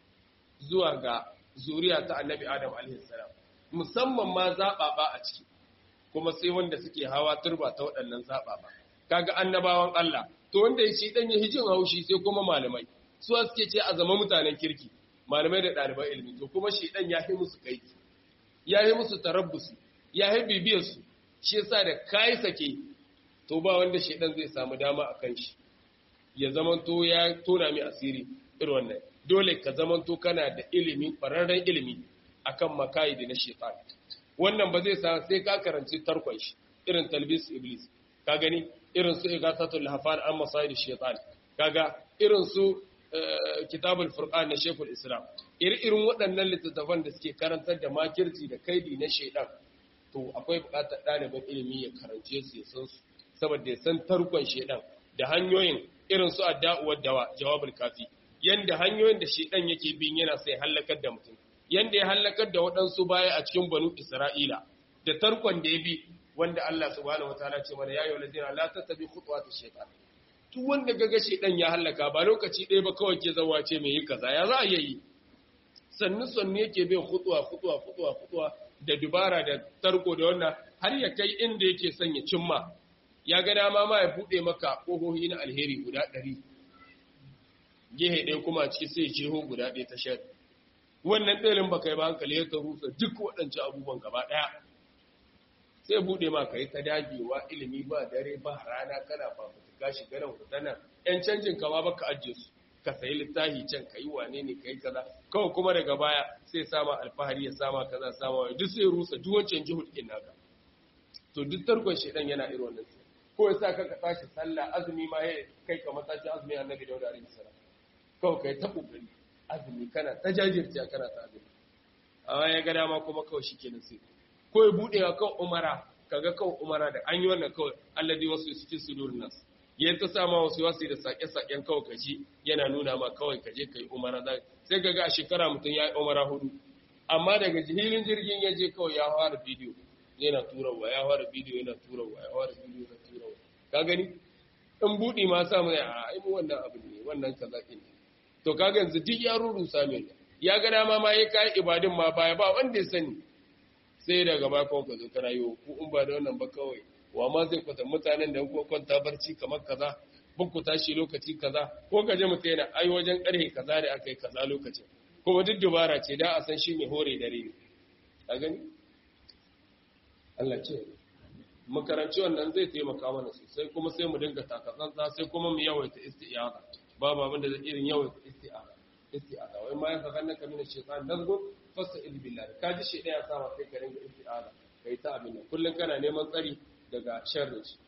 zuwa ga zuriya ta annabi adam alaihissalam musamman ma zaɓaɓa a ciki kuma sai wanda suke hawa turba ta waɗannan zaɓaɓa kaga annabawan Allah to wanda ya shi ɗan ya hijin haushi sai kuma malamai su suke ce a zama mutanen kirki malamai da ɗaliban ilimi to kuma shi ɗan ya yi musu kai ya yi musu tarabbusi ya yi bibiyarsu shi yasa da kayi sake to ba wanda shaidan zai samu dama a kan shi ya zamanto ya tona mai asiri irin wannan dole ka zamanto kana da ilimi ƙwararren ilimi akan makayi da na shaitan wannan ba zai sa sai ka karanci tarkon shi irin talbis iblis ka gani irin su igasatul lahafan an masayid shaitan kaga irin su kitabul furqan na shekul islam irin waɗannan littattafan da suke karantar da makirci da kaidi na shaitan to akwai buƙatar ɗaliban ilimi ya karance su ya san su saboda ya san tarkon shedan da hanyoyin irin su adda'uwar dawa jawabul kafi yanda hanyoyin da shedan yake bin yana sai halakar da mutum yanda ya halakar da waɗansu baya a cikin banu isra'ila da tarkon da ya bi wanda Allah subhanahu wataala ce mana ya yi ladina la tattabi khutuwati shaytan duk wanda gaga shedan ya halaka ba lokaci ɗaya ba kawai ke zawa ce mai yi kaza ya za a yi sannu sannu yake bin khutuwa khutuwa khutuwa khutuwa da dubara da tarko da wannan har ya kai inda yake son ya cimma ya ga dama ma ya buɗe maka ƙohohi na alheri guda ɗari gehe ɗaya kuma ciki sai jeho guda ɗaya ta shari wannan ɗalin ba kai ba hankali ya ta rusa duk waɗancan abubuwan gaba ɗaya sai buɗe ma ka yi ta dagewa ilimi ba dare ba rana kana fafutuka shiga nan kuta nan ‘yan canjin kama baka ajiye su ka sayi littafi can ka yi wane ne ka yi kaza kawai kuma daga baya sai sama alfahari ya sama kaza sama wani duk sai rusa duk wancan jihud ɗin naka to duk tarkon shedan yana irin wannan sai ko ya sa ka ka tashi sallah azumi ma ya kai ka matashi azumi annabi dauda alaihi salam kawai kai ta kokari azumi kana ta jajirce kana ta azumi amma ya ga dama kuma kawai shikenan sai ko ya bude wa kawai umara kaga kawai umara da an yi wannan kawai alladhi wasu cikin sudurin nas ya ta sa ma wasu wasu da sake-saken kawai kaji yana nuna ma kawai kaje ka yi umara sai kaga a shekara mutum ya yi umara hudu amma daga jihilin jirgin ya je kawai ya fara bidiyo yana turawa ya fara bidiyo yana turawa ya fara bidiyo yana turawa ka gani in buɗi ma sa mai a aimu wannan abu ne wannan kaza ne to kaga yanzu duk ya rurusa mai ya ga dama ma ya kai ibadin ma baya ba wanda ya sani sai daga ba kawai ka zo kana yi ku in ba da wannan ba kawai wa ma zai kwata mutanen da kuka kwanta barci kamar kaza buk ku tashi lokaci kaza ko ka je mutum yana ai wajen karhe kaza da aka yi kaza lokacin kuma duk dubara ce da a san shi mai hore dare ne a gani Allah ce makaranci wannan zai taimaka mana sosai kuma sai mu dinga takatsantsa sai kuma mu yawaita isti'aza babu abin da zai irin yawaita isti'aza isti'aza wai ma ya saka naka mina shaytan nazgu fasta'id billahi kaji shi daya sama sai ka dinga isti'aza kai ta abin nan kullun kana neman tsari daga sharrin shi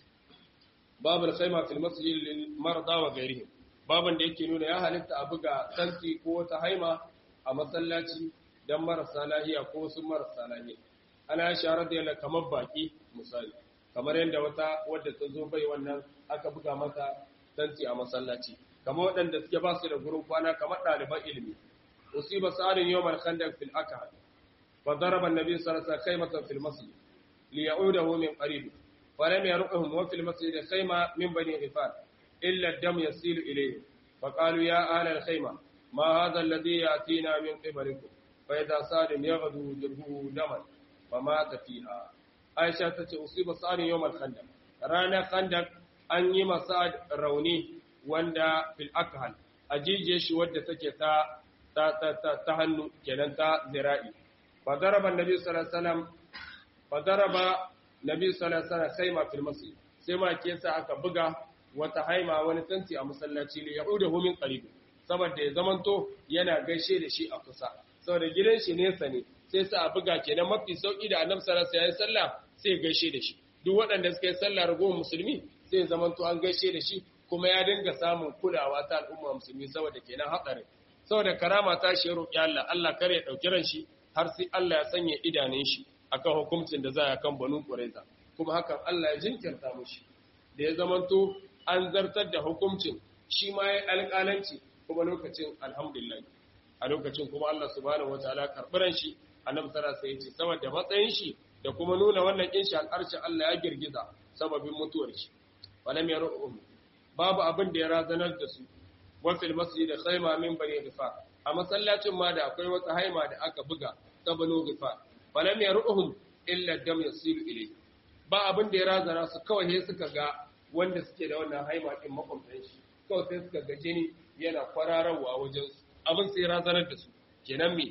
babul khayma fil masjid lil marda wa ghayrihim baban da yake nuna ya halitta a buga tanti ko wata haima a masallaci dan marasa lahiya ko sun marasa lahiya ana shara da yalla kamar baki misali kamar yadda wata wadda ta zo bai wannan aka buga mata tanti a masallaci kamar waɗanda suke ba su da gurin kwana kamar ɗaliban ilimi usiba sa'arin yawmal khandaq fil akha fa daraba an-nabi sallallahu alaihi wasallam khaymatan fil masjid liya'udahu min qarib ولم يرقهم وفي المسجد خيمة من بني غفار إلا الدم يسيل إليه فقالوا يا أهل الخيمة ما هذا الذي يأتينا من قبلكم فإذا صاد يغدو جرهه دما فمات فيها عائشة أصيب صاد يوم الخندق رانا خندق أن يما صاد روني وندا في الأكهل أجيجي شو ودى تكي تا تا تا تا تهنو كنن تا ذرائي فضرب النبي صلى الله عليه وسلم فضرب nabi sallallahu alaihi wasallam khaima fil masjid sai ma ke sa aka buga wata haima wani tanti a masallaci ne yaudahu min qarib saboda ya zamanto yana gaishe da shi a kusa saboda gidan shi nesa ne sai sa a buga kenan mafi sauki da annabi sallallahu alaihi wasallam sallah sai ya gaishe da shi duk waɗanda suka yi sallah ragowar musulmi sai ya zamanto an gaishe da shi kuma ya dinga samun kulawa ta al'umma musulmi saboda kenan hatsarin saboda karama ta shi roƙi Allah Allah kare ya dauki ran shi har sai Allah ya sanya idanun shi akan hukuncin da za a kan banu ƙuraiza kuma hakan Allah ya jinkirta mushi da ya zamanto an zartar da hukuncin shi ma ya alƙalanci kuma lokacin alhamdulillah a lokacin kuma Allah subhanahu wataala karɓiran shi annabi sallallahu alaihi wasallam saboda matsayin shi da kuma nuna wannan kin shi al'arshin Allah ya girgiza sababin mutuwar shi walam yaruhum babu abin da ya razanar da su wa fil masjid khayma min bani ghifar a masallacin ma da akwai wata haima da aka buga ta banu ghifar falam yaruhum illa dam yasilu ilayhi ba abin da ya razana su kawai sai suka ga wanda suke da wannan haima din makwabtan shi kawai sai suka ga jini yana kwararawa wajen su abin sai razanar da su kenan me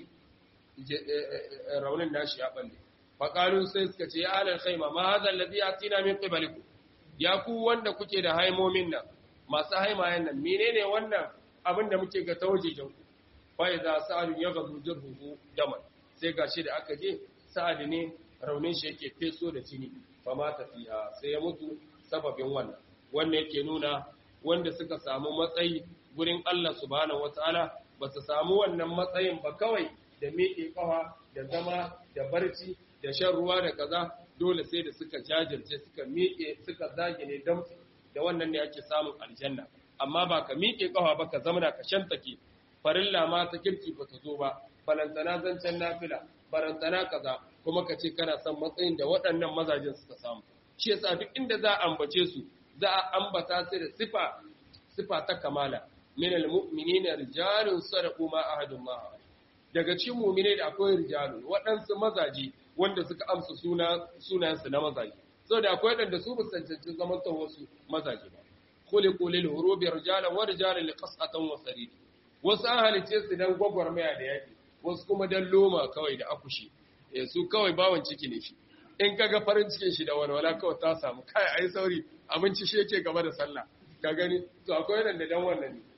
raunin nashi ya balle faqalu sai suka ce ya alal khaima ma hadha alladhi atina min qiblikum ya ku wanda kuke da haimomin nan masu haimayen nan menene wannan abin da muke ga tawajejen ku fa idza sa'al yaghdu jirhu daman sai gashi da aka je sa'ad ne raunin shi yake feso da jini fa ma tafiya sai ya mutu sababin wannan wannan yake nuna wanda suka samu matsayi gurin Allah subhanahu wataala ba su samu wannan matsayin ba kawai da miƙe kafa da zama da barci da shan ruwa da kaza dole sai da suka jajirce suka miƙe suka zage ne damtsi da wannan ne ake samun aljanna amma ba ka miƙe kafa ba ka zama ka shantake farilla ma ta kirki ba ta zo ba balantana zancen nafila barantana kaza kuma ka ce kana son matsayin da waɗannan mazajen suka samu shi yasa duk inda za a ambace su za a ambata su da sifa sifa ta kamala min almu'minina rijalun sadaqu ma ahadun ma daga cikin mu'mine da akwai rijalun waɗansu mazaje wanda suka amsa suna sunayensu na mazaje saboda akwai waɗanda su musancancin zaman ta wasu mazaje ba khuliqu lil hurubi rijalan wa rijalan liqasatan wa sarid wasu an halice su dan gwagwarmaya da yaki wasu kuma dan loma kawai da akushi eh su kawai bawan ciki ne shi in kaga farin cikin shi da walwala kawai ta samu kai ai sauri abinci shi yake gaba da sallah ka gani to akwai nan da dan wannan ne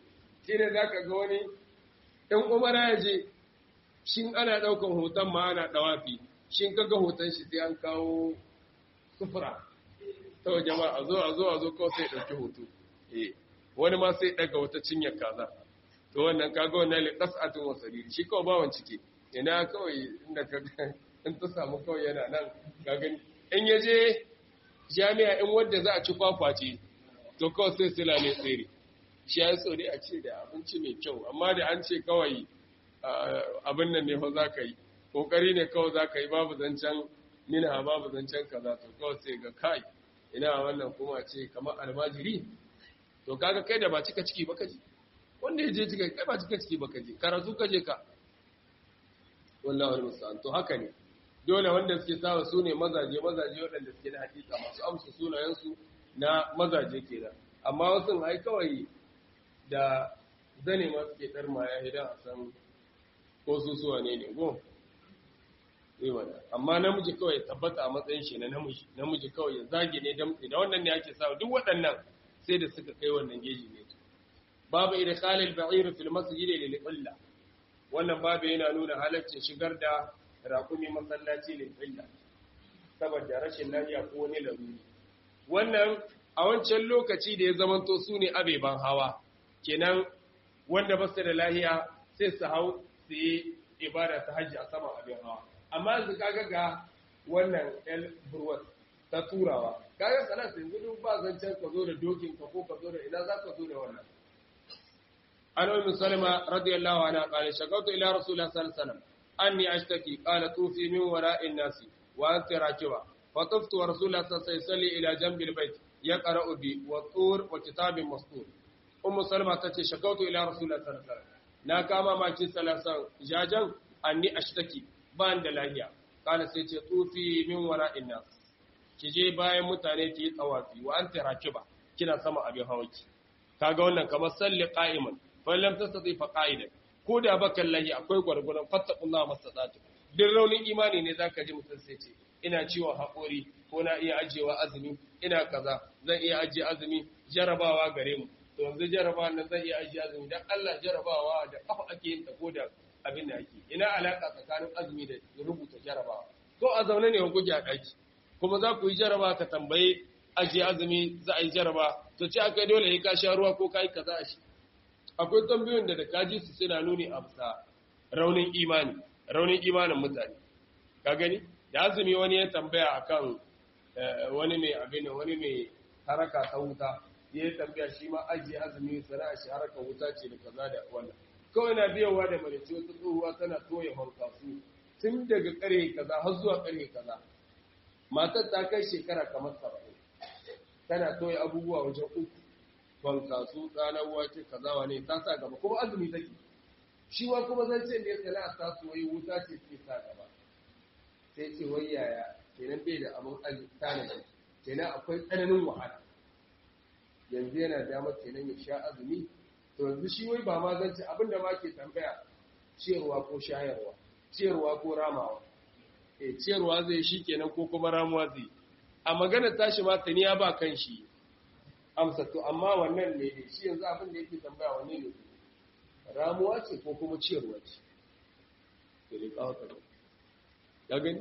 shi ne za ka ga wani ɗan umara ya je shin ana ɗaukan hoton ma ana ɗawafi shin kaga hoton shi sai an kawo sufura ta waje ma a zo a zo a zo kawai sai ɗauki hoto eh wani ma sai ɗaga wata cinyar kaza to wannan kaga wannan li qas'atun wa sariri shi kawai bawan cike ina kawai inda ka in ta samu kawai yana nan ka gani in ya je jami'a in wanda za a ci kwakwace to kawai sai sila ne tsere shi ya so dai a ce da abinci mai kyau amma da an ce kawai abin nan ne fa za ka yi kokari ne kawai za ka yi babu zancen mina babu zancen kaza to kawai sai ga kai ina wannan kuma ce kamar almajiri to kaga kai da ba cika ciki ba kaje wanda ya je cika kai ba cika ciki ba kaje karatu kaje ka wallahi wal musta'an to haka ne dole wanda suke sawa su ne mazaje mazaje waɗanda suke da hakika masu amsa sunayensu na mazaje kenan amma wasu ai kawai da zane ma suke ɗarma ya idan a san ko su suwa ne ne go amma namiji kawai tabbata a matsayin shi na namiji namiji kawai ya zage ne damtse da wannan ne ake sawa duk waɗannan sai da suka kai wannan geji ne babu idkhal al-ba'ir fil masjid lil illa wannan babu yana nuna halaccin shigar da raƙumi masallaci lil illa saboda rashin lafiya ko wani laruri wannan a wancan lokaci da ya zamanto su ne abeban hawa kenan wanda ba su da lahiya sai su hau su yi ibada ta hajji a saman abin hawa amma yanzu kaga ga wannan el burwat ta turawa kaga salat yanzu duk ba zancen ka zo da dokin ka ko ka zo da ina za ka zo da wannan an ummu salama radiyallahu anha qala shakawtu ila rasulillah sallallahu alaihi wasallam anni ashtaki qala tufi min wara'in nasi wa anta rakiba فطفت ورسول الله صلى الله عليه وسلم إلى جنب البيت يقرأ بي والطور وكتاب مسطور أم سلمة تتي شكوت إلى رسول الله صلى الله عليه وسلم na kama maki salasan jajan anni ashtaki ban da lahiya kana sai ce tufi min wara'in nas ki je bayan mutane ki yi tsawafi wa anta rakiba kina sama abin hawaki kaga wannan kamar salli qa'iman fa lam tastati fa qa'idan ko da baka lahi akwai gwargwaron fattaqullaha mastata'tu duk raunin imani ne zaka ji mutum sai ce ina ciwon haƙori ko na iya ajiyewa azumi ina kaza zan iya ajiye azumi jarabawa gare mu to yanzu jarabawa nan zan iya ajiye azumi dan Allah jarabawa da kafa ake yin ta ko da abin da ake ina alaka tsakanin azumi da rubuta jarabawa ko a zaune ne ku a daki kuma za ku yi jarabawa ka tambaye ajiye azumi za a yi jaraba to ce aka dole ya ka sha ruwa ko kai kaza a shi akwai tambayoyin da da kaji su suna nuni a bisa raunin imani raunin imanin mutane ka gani da azumi wani ya tambaya akan wani mai abin wani mai haraka ta wuta ya tambaya shi ma ajiye azumi sana'a shi haraka wuta ce da kaza da wannan kawai na biyawa da marici wata tsohuwa tana toya hankasu tun daga kare kaza har zuwa kare kaza matar ta kai shekara kamar saba'in tana toya abubuwa wajen uku hankasu tsanar wace kaza wane ta sa gaba kuma azumi take shi wa kuma zan ce ne sana'a ta soyi wuta ce ke sa gaba sai ce wai yaya kenan bai da abin tanadi kenan akwai tsananin wahala yanzu yana damar kenan ya sha azumi to yanzu shi wai ba ma zan ci abin da ma ke tambaya ciyarwa ko shayarwa ciyarwa ko ramawa eh ciyarwa zai shi kenan ko kuma ramuwa zai a magana tashi ma tani ya ba kan shi amsa to amma wannan ne ne shi yanzu abin da yake tambaya wanne ne ramuwa ce ko kuma ciyarwa ce to dai kawo ka ya gani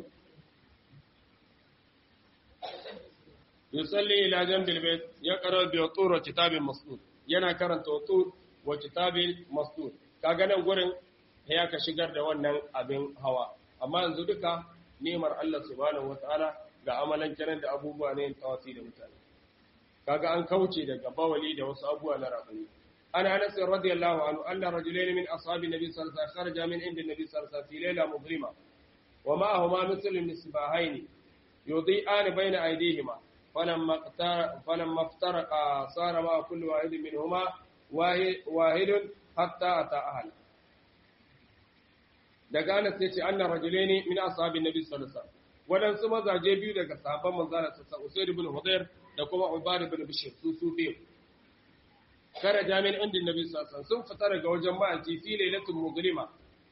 yusalli ila jambil bayt yaqra bi tur wa kitabin masdur yana karanta tur wa kitabin masdur kaga nan gurin ya ka shigar da wannan abin hawa amma yanzu duka nemar Allah subhanahu wataala ga amalan kiran da abubuwa ne tawasi da mutane kaga an kauce daga bawali da wasu abubuwa na rabani ana anas radiyallahu anhu anna rajulayn min ashabin nabi sallallahu alaihi wasallam kharaja min inda nabi sallallahu alaihi wasallam fi layla mudlima ومعهما مثل المصباحين يضيئان بين أيديهما فلما فلما افترقا صار مع كل واحد منهما واحد حتى أتى أهل daga Anas yace anna rajulaini min ashabin nabi sallallahu alaihi wasallam wadansu mazaje biyu daga sahabban manzon sa Usayd ibn Hudayr da kuma Ubad ibn Bishr su su biyu kara jami'in indin nabi sallallahu alaihi wasallam sun fita daga wajen ma'aji fi lailatul mughlima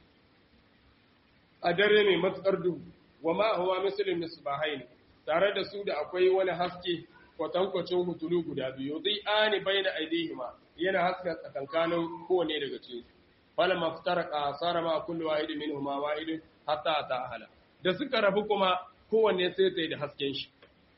a dare mai matsar duhu wa ma huwa misalin misbahain tare da su da akwai wani haske kwatankwacin hutulu guda biyu zai ani baina aidihima yana haska tsakankanin kowane daga cikin fala maftaraka sara ma kullu wahid minhuma wahid hatta ta ahala da suka rabu kuma kowanne sai sai da hasken shi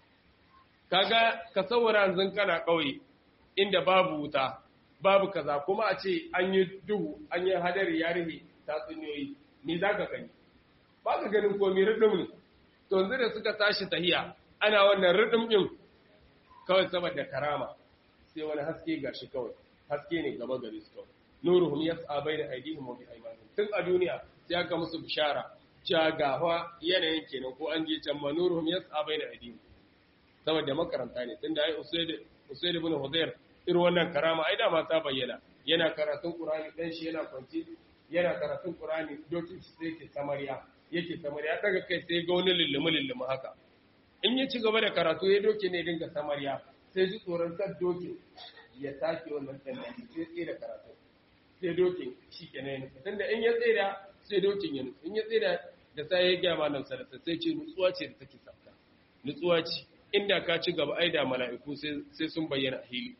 kaga ka saurara yanzu kana kauye inda babu wuta babu kaza kuma a ce an yi duhu an yi hadari ya rihe tatsuniyoyi ni za ka gani ba ka ganin komi ridim ne to yanzu da suka tashi tahiya ana wannan ridim din kawai saboda karama sai wani haske gashi kawai haske ne gaba gari su kawai nuruhum yas'a bayna aydihim wa bi aymanihim tun a duniya sai aka musu bishara cewa gawa yanayin kenan ko an je can ma nuruhum yas'a bayna aydihim saboda makaranta ne tunda ai usaid usaid ibn hudayr irin wannan karama ai da ma ta bayyana yana karatun qur'ani dan shi yana kwanci yana karatun qur'ani dokin shi sai ke samariya yake samariya daga kai sai ga wani lullumu lullumu haka in ya ci gaba da karatu ya doke ne dinga samariya sai ji tsoron kan dokin ya take wannan tannan sai tsaye da karatu sai dokin shi ke na yanzu tunda in ya tsaye da sai dokin ya nutsu in ya tsaye da da sai ya gaya malam sarasa sai ce nutsuwa ce da take sabta nutsuwa ce inda ka ci gaba ai da mala'iku sai sun bayyana hili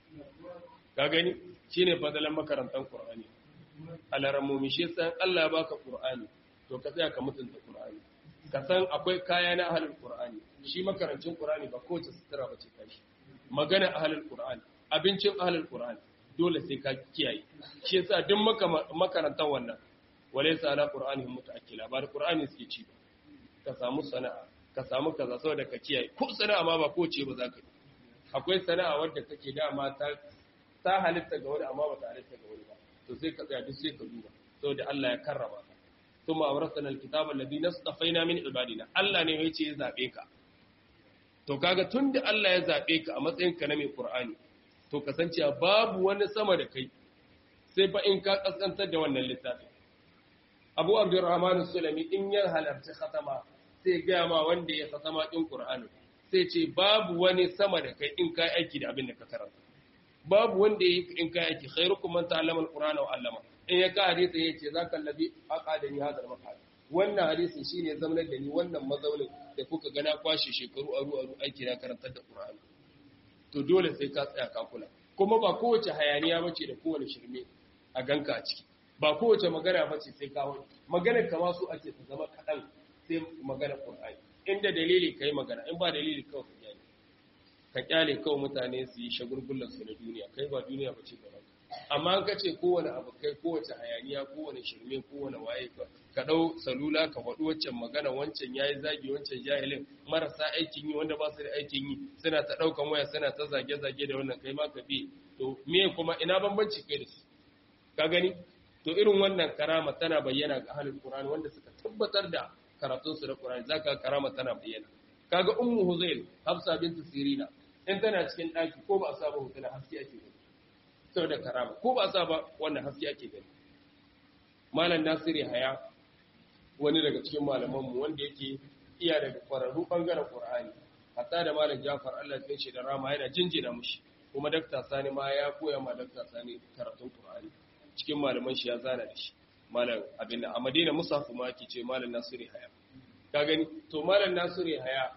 ka gani shine fadalan makarantar qur'ani alaramomi shi yasa Allah ya baka qur'ani to ka tsaya ka mutunta qur'ani ka san akwai kaya na ahlul qur'ani shi makarancin qur'ani ba kowace sutura ba ce kashi magana ahlul qur'ani abincin ahlul qur'ani dole sai ka kiyaye shi yasa duk makarantar wannan walaysa ala qur'anihim mutaakkila ba da qur'ani suke ci ba ka samu sana'a ka samu kaza saboda ka kiyaye ko sana'a ma ba ko ce ba za ka yi akwai sana'a wadda take dama ta ta halitta ga wani amma ba ta halitta ga wani ba to sai ka tsaya duk sai ka duba saboda Allah ya karrama ka thumma awrasana alkitaba alladhi nastafaina min ibadina Allah ne yace ya zabe ka to kaga tunda Allah ya zabe ka a matsayin ka na mai Qur'ani to kasancewa babu wani sama da kai sai fa in ka kaskantar da wannan littafi Abu Abdurrahman Sulami in ya halarci khatama sai ga ma wanda ya khatama din Qur'ani sai ce babu wani sama da kai in ka aiki da abin da ka karanta babu wanda ya yi in ka aiki khairukum man ta'allama al-Qur'ana wa 'allama in ya ka hadisi yace zaka allazi aqadani hadal maqal wannan hadisin shine zamanar da ni wannan mazaunin da kuka gana kwashe shekaru aru aru aiki na karantar da Qur'ani to dole sai ka tsaya ka kula kuma ba kowace hayaniya bace da kowane shirme a ganka a ciki ba kowace magana bace sai ka wani magana kama su ake ta zama kadan sai magana Qur'ani inda dalili kai magana in ba dalili kawai ka kyale ka kyale kawai mutane su yi shagulgullar su na duniya kai ba duniya bace gaban amma an kace kowane abu kai kowace hayaniya kowane shirme kowane waye ka dau salula ka faɗi waccan magana wancan yayi zagi wancan jahilin marasa aikin yi wanda ba su da aikin yi suna ta daukan waya suna ta zage zage da wannan kai ma ka bi to me kuma ina bambanci kai da su ka gani to irin wannan karama tana bayyana ga ahlul qur'ani wanda suka tabbatar da karatun su da qur'ani zaka karama tana bayyana kaga ummu huzail hafsa bintu sirina in tana cikin daki ko ba a saba hutuna haske ake gani saboda karama ko ba sa ba wannan haske ake gani malam nasiri haya wani daga cikin malamanmu wanda yake iya daga kwararru bangaren qur'ani hatta da malam jafar Allah ya shi da rama yana jinjina mushi kuma dakta sani ma ya koya ma dakta sani karatun qur'ani cikin malaman shi ya zana da shi malam abin a madina musafu ma ake ce malam nasiri haya ka gani to malam nasiri haya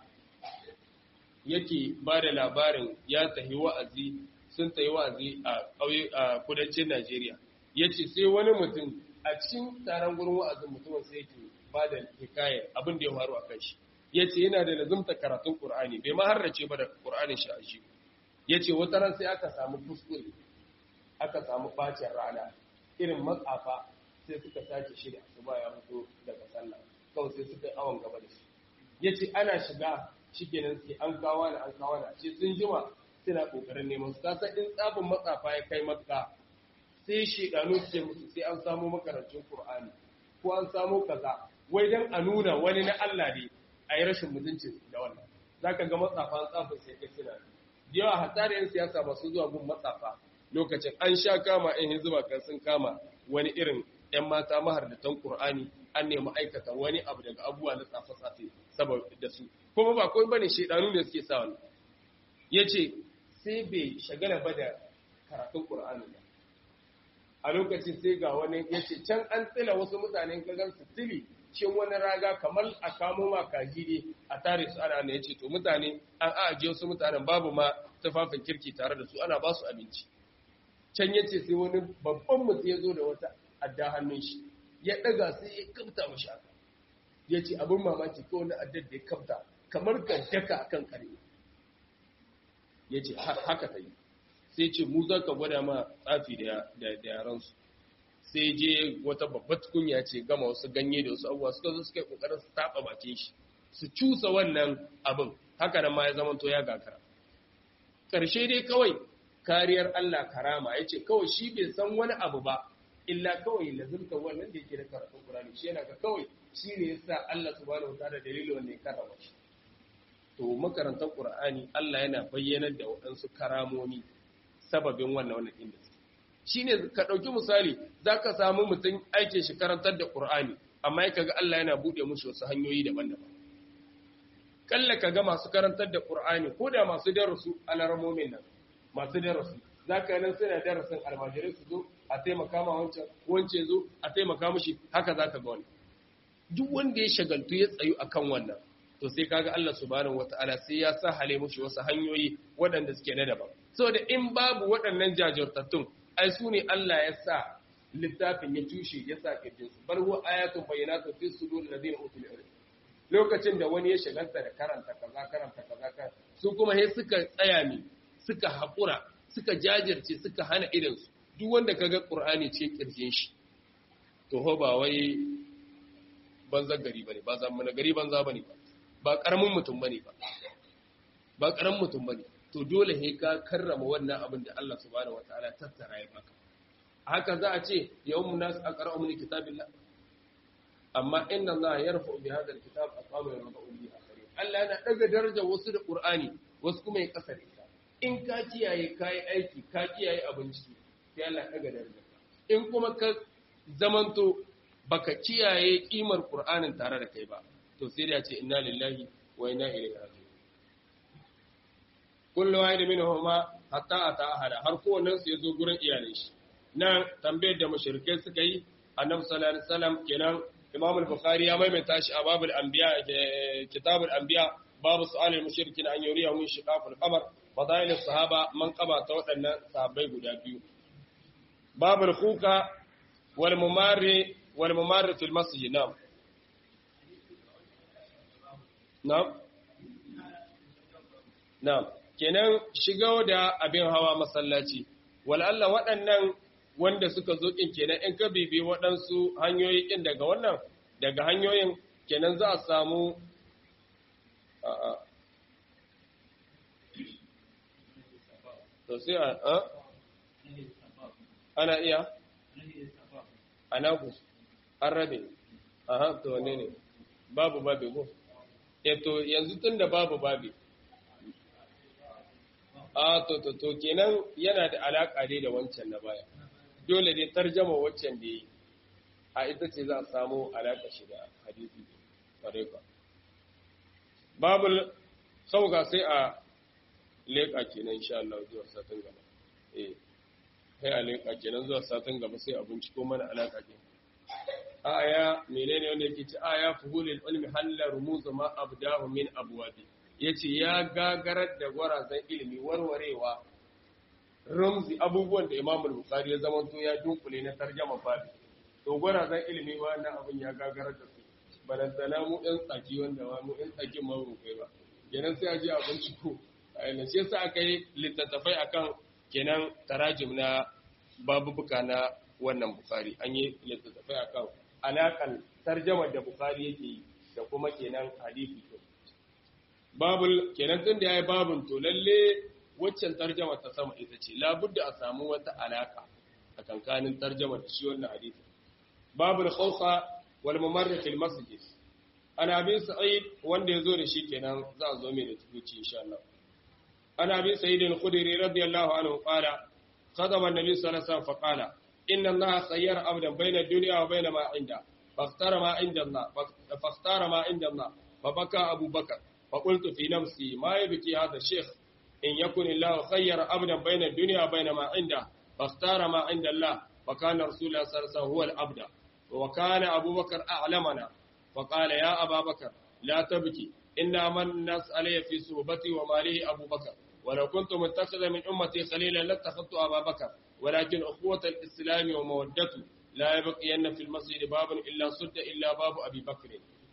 yake ba da labarin ya tahi wa'azi sun ta yi wa'azi a kudancin Najeriya. Ya ce sai wani mutum a cikin taron gurin wa'azin mutumin sai ke ba da hikayar abin da ya faru a kan shi. Ya ce yana da lazumta karatun Ƙur'ani, bai ma harrace ba da Ƙur'anin shi a shi. Ya ce wata ran sai aka samu kuskure, aka samu bacin rana, irin matsafa sai suka sace shi da asuba ya fito daga sallah, kawai sai suka yi awon gaba da shi. Ya ce ana shiga shi kenan sai an kawo da an kawo da ce sun jima suna kokarin neman su kasa in tsabin matsafa ya kai makka sai shedanu su ce musu sai an samu makarancin qur'ani ko an samu kaza wai dan a nuna wani na Allah ne a yi rashin mutunci da wannan zaka ga matsafa an tsafin sai kai suna da yawa hatsari yan siyasa masu zuwa gun matsafa lokacin an sha kama yan hizba kan sun kama wani irin yan mata mahardatan qur'ani an nemi aikata wani abu daga abubuwa na tsafe-tsafe saboda su kuma ba kawai bane shedanu ne suke sa wannan yace sai bai shagala ba da karatun ƙur'ani ba a lokacin sai ga wani ya ce can an tsila wasu mutanen kagan su tili cikin wani raga kamar a kamo ma kaji ne a tare su ana ne ya ce to mutane an ajiye wasu mutanen babu ma tufafin kirki tare da su ana ba su abinci can ya ce sai wani babban mutum ya zo da wata adda hannun shi ya ɗaga sai ya kamta mashi haka ya ce abin mamaki ko wani addar da ya kamta kamar ka daka a kan ƙarni ya ce haka ta yi sai ce mu za ka gwada ma tsafi da yaransu sai je wata babbar tukunya ce gama wasu ganye da wasu abubuwa suka zo suka yi ƙoƙarin su taɓa bakin shi su cusa wannan abin haka nan ma ya zama to ya gagara ƙarshe dai kawai kariyar Allah karama ya ce kawai shi bai san wani abu ba illa kawai lazimta wannan da yake da karatun Qur'ani shi yana ga kawai shi ne yasa Allah subhanahu wataala dalilin wannan ya karama shi to makarantar Qur'ani Allah yana bayyanar da waɗansu karamomi sababin wannan wannan inda shine ka dauki misali zaka samu mutum aike shi karantar da Qur'ani amma yake ga Allah yana bude mushi wasu hanyoyi daban-daban kalla kaga masu karantar da Qur'ani ko da masu darasu alarmomin nan masu darasu zaka nan suna darasin almajirai su zo a taimaka ma wancan wance zo a taimaka mishi haka zaka ga wani duk wanda ya shagaltu ya tsayu akan wannan to sai kaga Allah subhanahu wataala sai ya sa hale mushi wasu hanyoyi waɗanda suke na daban saboda in babu waɗannan jajirtattun ai su ne Allah ya sa littafin ya tushe ya sa kirjin su bal huwa ayatun bayyinatun fi sudur ladina utul ilm lokacin da wani ya shagalta da karanta kaza karanta kaza su kuma sai suka tsaya ne suka haƙura suka jajirce suka hana idansu duk wanda kaga Qur'ani ce kirjin shi to ho ba wai banza gari bane ba zaman gari banza bane ba ba karamin mutum bane ba ba karamin mutum bane to dole he ka karrama wannan abin da Allah subhanahu wataala tattara ya baka haka za a ce yawmun nas aqra'u min kitabillah amma inna Allah yarfa'u bi hadha alkitab aqama yarfa'u bi akharin Allah yana daga darajar wasu da Qur'ani wasu kuma ya kasar ita in ka kiyaye kai aiki ka kiyaye abinci sai Allah daga darajar in kuma ka zamanto baka kiyaye kimar Qur'anin tare da kai ba to sai da ce inna lillahi wa inna ilaihi raji'un kullu wahid minhuma hatta ata ahada har kowannen su yazo gurin iyalin shi nan tambayar da mushrikai suka yi annabi sallallahu alaihi wasallam kenan imam al-bukhari ya maimaita shi a babul anbiya kitabul anbiya babu su'al al-mushrikin an yuriya min shiqaq al-qamar fadail as-sahaba man qaba ta waɗannan sahabbai guda biyu babul khuka wal mumarri wal mumarri fil masjid nam nam nam kenan shiga da abin hawa masallaci wal Allah waɗannan wanda suka zo ɗin kenan in ka bibi waɗansu hanyoyi ɗin daga wannan daga hanyoyin kenan za a samu to sai a ana iya ana ku an rabe aha to ne ne babu babi ko e to yanzu tun da babu babi a to to to kenan yana da alaƙa dai da wancan na baya dole ne tarjama waccan da yi a ita ce za a samu alaƙa shi da hadisi ƙwarai ba babul sauka sai a leƙa kenan insha Allah zuwa satin gaba eh sai a leƙa kenan zuwa satin gaba sai a binciko mana alaƙa ke aya menene wanda yake ci aya fuhulil ilmi halla rumuz ma abdahu min abwabi yace ya gagarar da gwarazan ilimi warwarewa ramzi abubuwan da Imam Bukhari ya zama to ya dunkule na tarjama babi to gwarazan ilimi wannan abin ya gagarar da su balantana mu ɗan tsaki wanda ma mu ɗan tsakin ma mu kai ba kenan sai a je a binciko a yana shi yasa aka yi littattafai akan kenan tarajim na babubuka na wannan Bukhari an yi littattafai akan alakan tarjamar da Bukhari yake yi da kuma kenan hadisi babul kenan tun da yayi babun to lalle waccan tarjama ta sama ita ce labudda a samu wata alaka a kankanin tarjama da shi wannan hadisi babul khawfa wal mumarrikh fil masjid ana bin sa'id wanda yazo da shi kenan za a zo mai da tukuci insha Allah ana bin sa'id al-khudri radiyallahu anhu qala qadama an-nabi sallallahu alaihi wasallam fa qala inna allaha sayyara abdan bayna ad-dunya wa bayna ma 'inda فاختار ما عند الله فاختار ما عند الله فبكى أبو بكر فقلت في نفسي ما يبكي هذا الشيخ إن يكن الله خير أبدا بين الدنيا وبين ما عنده فاختار ما عند الله fa kana rasulullah sallallahu alaihi wasallam huwa al-abda wa kana abubakar a'lamana fa qala ya ababakar la tabki inna man nas alayya fi suhbati wa malihi abubakar ولو كنت متخذا من أمتي خليلا لاتخذت أبا بكر ولكن أخوة الإسلام ومودته لا يبقين في المسجد باب إلا سد إلا باب أبي بكر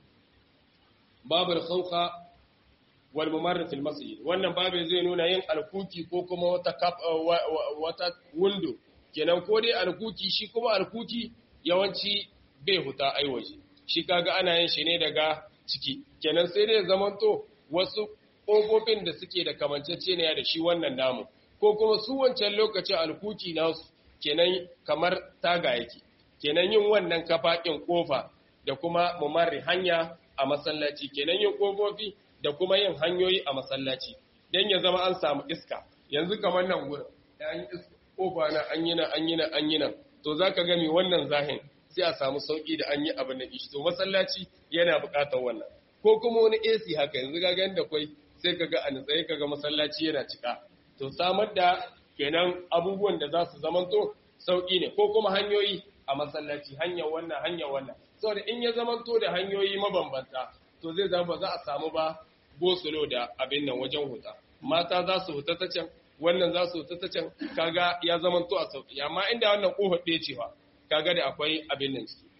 باب الخوخة والممر في المسجد wannan babin zai nuna yin alkuki ko kuma wata wata window kenan ko dai alkuki shi kuma alkuki yawanci bai huta aiwaje shi kaga ana yin shi ne daga ciki kenan sai dai zamanto wasu ƙofofin da suke da kamanceceniya da shi wannan namu ko kuma su wancan lokacin alkuki nasu kenan kamar taga yake kenan yin wannan kafaƙin ƙofa da kuma mumarri hanya a masallaci kenan yin ƙofofi da kuma yin hanyoyi a masallaci don ya zama an samu iska yanzu kamar nan gurin ya yi iska ƙofa na an yi nan an yi nan an yi nan to za ka gami wannan zahin sai a samu sauƙi da an yi abin da ishi to masallaci yana buƙatar wannan ko kuma wani AC haka yanzu ga da kwai sai kaga a nitsaye kaga masallaci yana cika to samar da kenan abubuwan da za su zamanto sauki ne ko kuma hanyoyi a masallaci hanyar wannan hanyar wannan saboda in ya zamanto da hanyoyi mabambanta to zai zama ba za a samu ba gosulo da abin nan wajen huta mata za su huta ta can wannan za su huta ta can kaga ya zamanto a sauki amma inda wannan kofar ɗaya cewa kaga da akwai abin nan ciki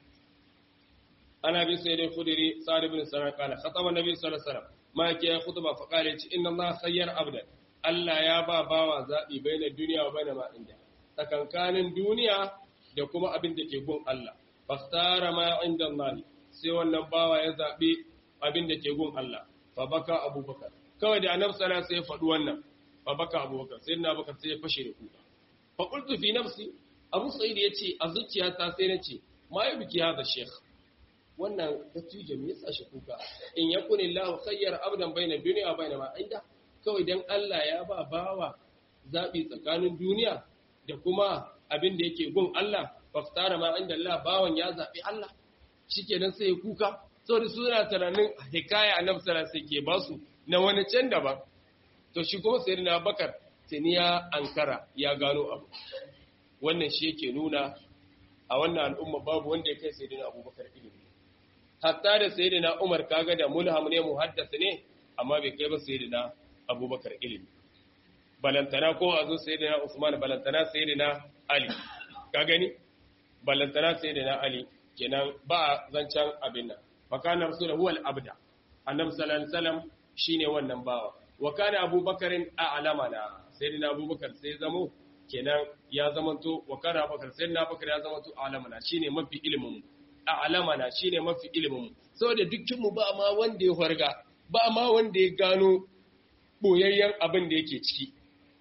ana bi sai dai kudiri sa'ad ibn sanar kana khataba nabi sallallahu alaihi wasallam ma ke ya khutba fa qala ce inna allaha khayyar abdan Allah ya ba bawa zabi bainar duniya wa bainar ma inda tsakankanin duniya da kuma abin da ke gun Allah fakhtara ma inda Allah sai wannan bawa ya zabi abin da ke gun Allah fa baka abubakar kawai da annabi sallallahu alaihi wasallam sai ya faɗi wannan fa baka abubakar sai na bakar sai ya fashe da kuka fa qultu fi nafsi abu sa'id yace a zuciyata sai nace ma yi biki hada sheikh wannan dattijo me yasa shi kuka in yakun illahu khayyar abdan baina dunya baina ma inda kawai dan Allah ya ba bawa zabi tsakanin duniya da kuma abin da yake gun Allah faftara ma inda Allah bawan ya zabi Allah shikenan sai ya kuka saboda su suna tunanin hikaya annabi sallallahu alaihi wasallam ke basu na wani can daban to shi kuma sayyidina Bakar tuni ya ankara ya gano abu wannan shi yake nuna a wannan al'umma babu wanda ya kai sayyidina Abubakar ilimi hatta da sayyidina Umar kaga da mulham ne muhaddis ne amma bai kai ba sayyidina Abubakar ilimi balantana ko a zo sayyidina Usman balantana sayyidina Ali ka gani balantana sayyidina Ali kenan ba zancan abin nan fakana rasul huwa al-abda annabi sallallahu alaihi wasallam shine wannan bawa wa kana abubakarin a'lamana sayyidina abubakar sai zamo kenan ya zamanto wa kana abubakar sayyidina abubakar ya zamanto a'lamana shine mafi ilimin mu a'lamana shine mafi ilimin mu saboda dukkan mu ba ma wanda ya farga ba ma wanda ya gano boyayyen abin da yake ciki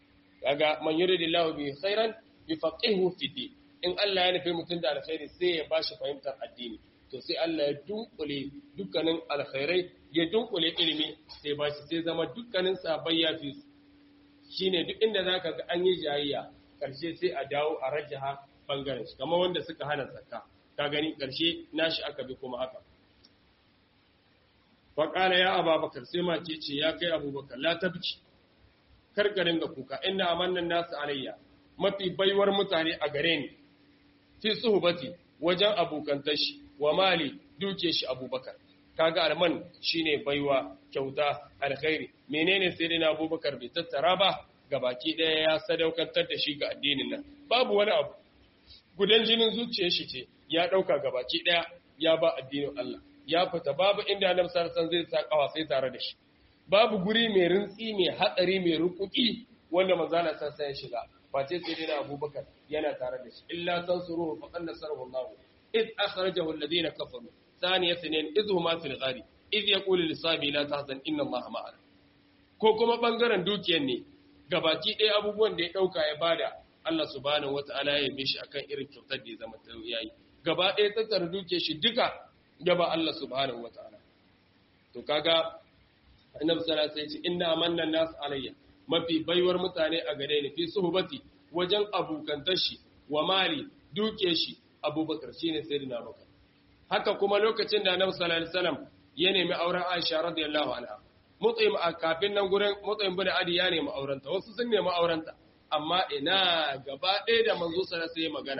kaga man yuridillahu bi khairan yufaqihu fi din in Allah ya nufi mutum da alkhairi sai ya bashi fahimtar addini to sai Allah ya dunkule dukkanin alkhairai ya dunkule ilimi sai bashi sai zama dukkanin sabai ya fi shine duk inda zaka ga an yi jayayya karshe sai a dawo a rajaha bangaren shi kamar wanda suka hana zakka ka gani karshe nashi aka bi kuma haka faƙala ya ababakar sai mace ce ya kai abubakar la tabci karkarin ga kuka inna amannan nasu alayya mafi baiwar mutane a gare ni fi suhbati wajen abokantar shi wa mali duke shi abubakar kaga alman shine baiwa kyauta alkhairi menene sai dai na abubakar bai tattara ba ga baki daya ya sadaukantar da shi ga addinin nan babu wani abu gudan jinin zuciyar shi ce ya dauka ga baki daya ya ba addinin Allah ya fita babu inda annabi sallallahu alaihi zai sa kawa sai tare da shi babu guri mai rintsi mai hatsari mai rukuki wanda manzala sallallahu ya shiga face sai dai abubakar yana tare da shi illa tansuruhu faqad nasarahu Allah id akhrajahu alladhina kafaru thaniya sinin idh huma fil ghari idh yaqulu li sabi la tahzan inna Allah ma'ana ko kuma bangaren dukiyar ne gabaki ɗaya abubuwan da ya dauka ya bada Allah subhanahu wataala ya yabe shi akan irin kyautar da ya zama yayi gaba ɗaya tattara dukiyar shi duka gaba Allah subhanahu wataala to kaga annabi sallallahu alaihi wasallam inna amanna nas alayya mafi baiwar mutane a gare ni fi suhbati wajen abukantar shi wa mali duke shi abubakar shine sayyidina abubakar haka kuma lokacin da annabi sallallahu alaihi wasallam ya nemi auren Aisha radiyallahu anha mutsayin a kafin nan gurin mutsayin bin adi ya nemi aurenta wasu sun nemi aurenta amma ina gaba ɗaya da manzo sallallahu alaihi magana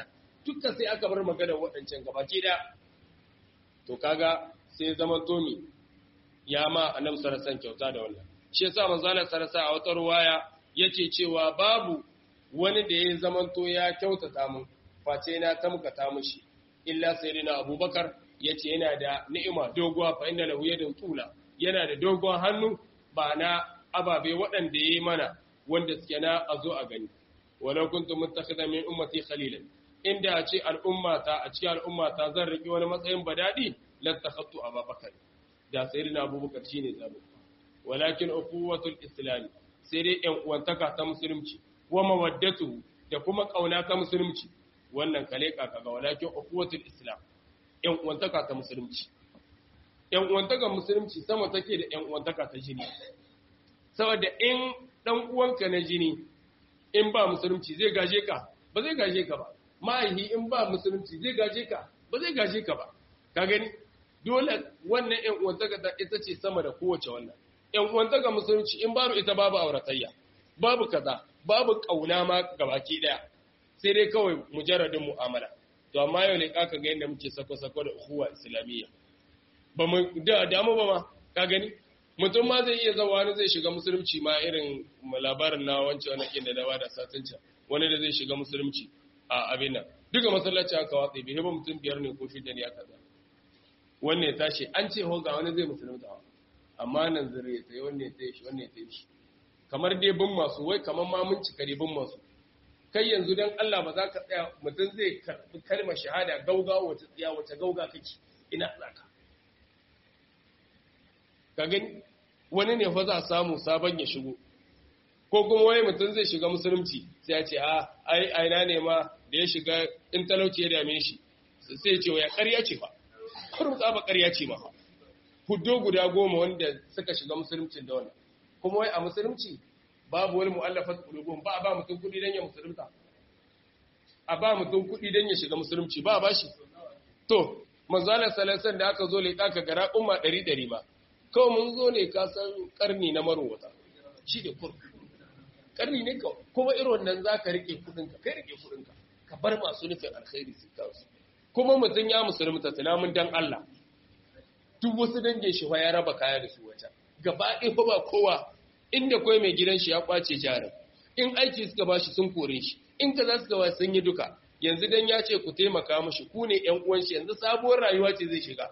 dukkan sai aka bar magana waɗancan gabaki ɗaya to kaga sai zaman tomi ya ma annabi sarasan kyauta da wannan shi yasa manzo Allah sarasa a wata ruwaya yace cewa babu wani da ya zamanto ya kyautata mun face na tamkata mushi illa sayyidina abubakar yace yana da ni'ima doguwa fa inna lahu yadun tula yana da dogon hannu ba na ababe waɗanda yayi mana wanda suke na a zo a gani walau kuntum muttakhidha min ummati khalilan inda a ce al'ummata a cikin al'ummata zan riki wani matsayin badadi lattakhattu abubakar da sayyidina abubakar shine zabo walakin ukhuwatul islam sai dai yan uwantaka ta musulunci wa mawaddatu da kuma kauna ta musulunci wannan kale kaka ga walakin ukhuwatul islam yan uwantaka ta musulunci yan uwantaka musulunci sama take da yan uwantaka ta jini saboda in dan uwanka na jini in ba musulunci zai gaje ka ba zai gaje ka ba ma'aihi in ba musulunci zai gaje ka ba zai gaje ka ba ka gani dole wannan yan uwantaka ta ita ce sama da kowace wannan yan uwantaka musulunci in babu ita babu auratayya babu kaza babu kauna ma gabaki daya sai dai kawai mujarradin mu'amala to amma yau ne kaka ga yadda muke sako-sako da uhuwa islamiyya ba mu da damu ba ma ka gani mutum ma zai iya zawa wani zai shiga musulunci ma irin labarin na wancan wani kin da dawa da satinca wani da zai shiga musulunci a abin nan duka masallaci aka watsa bai ba mutum biyar ne ko shida ne aka zama wanne ya tashi an ce ho ga wani zai musulunta amma nan zure ya tsaye wanne ya tsaye shi wanne ya tsaye shi kamar dai bin masu wai kamar ma mun cika dai bin masu kai yanzu dan Allah ba za ka tsaya mutum zai karbi kalmar shahada gauga wace tsaya wace gauga kake ina zaka ka gani wani ne fa za a samu sabon ya shigo ko kuma wai mutum zai shiga musulunci sai ya ce a ai aina ne ma da ya shiga in talauci ya dame shi sai ya ce ya ƙarya ce fa kurum tsaba ƙarya ce ma fa huddo guda goma wanda suka shiga musulunci da wannan kuma wai a musulunci babu wani mu'allafat qulubum ba a ba mutum kudi dan ya musulunta a ba mutum kudi dan ya shiga musulunci ba a ba shi to manzo Allah sallallahu da aka zo leƙa ka gara umma 100 ba kawai mun zo ne ka san karni na marwata shi da kur karni ne ka kuma irin wannan zaka rike kudin ka kai rike kudin ka ka bar masu nufin alkhairi su kawo kuma mutum ya musulunta tunamin dan Allah duk wasu dangin shi ya raba kaya da su wata gaba ɗaya ba kowa inda kawai mai gidan shi ya kwace jarin in aiki suka ba shi sun kore shi in ka za su gawa sun yi duka yanzu dan ya ce ku taimaka mashi ku ne ƴan uwan shi yanzu sabuwar rayuwa ce zai shiga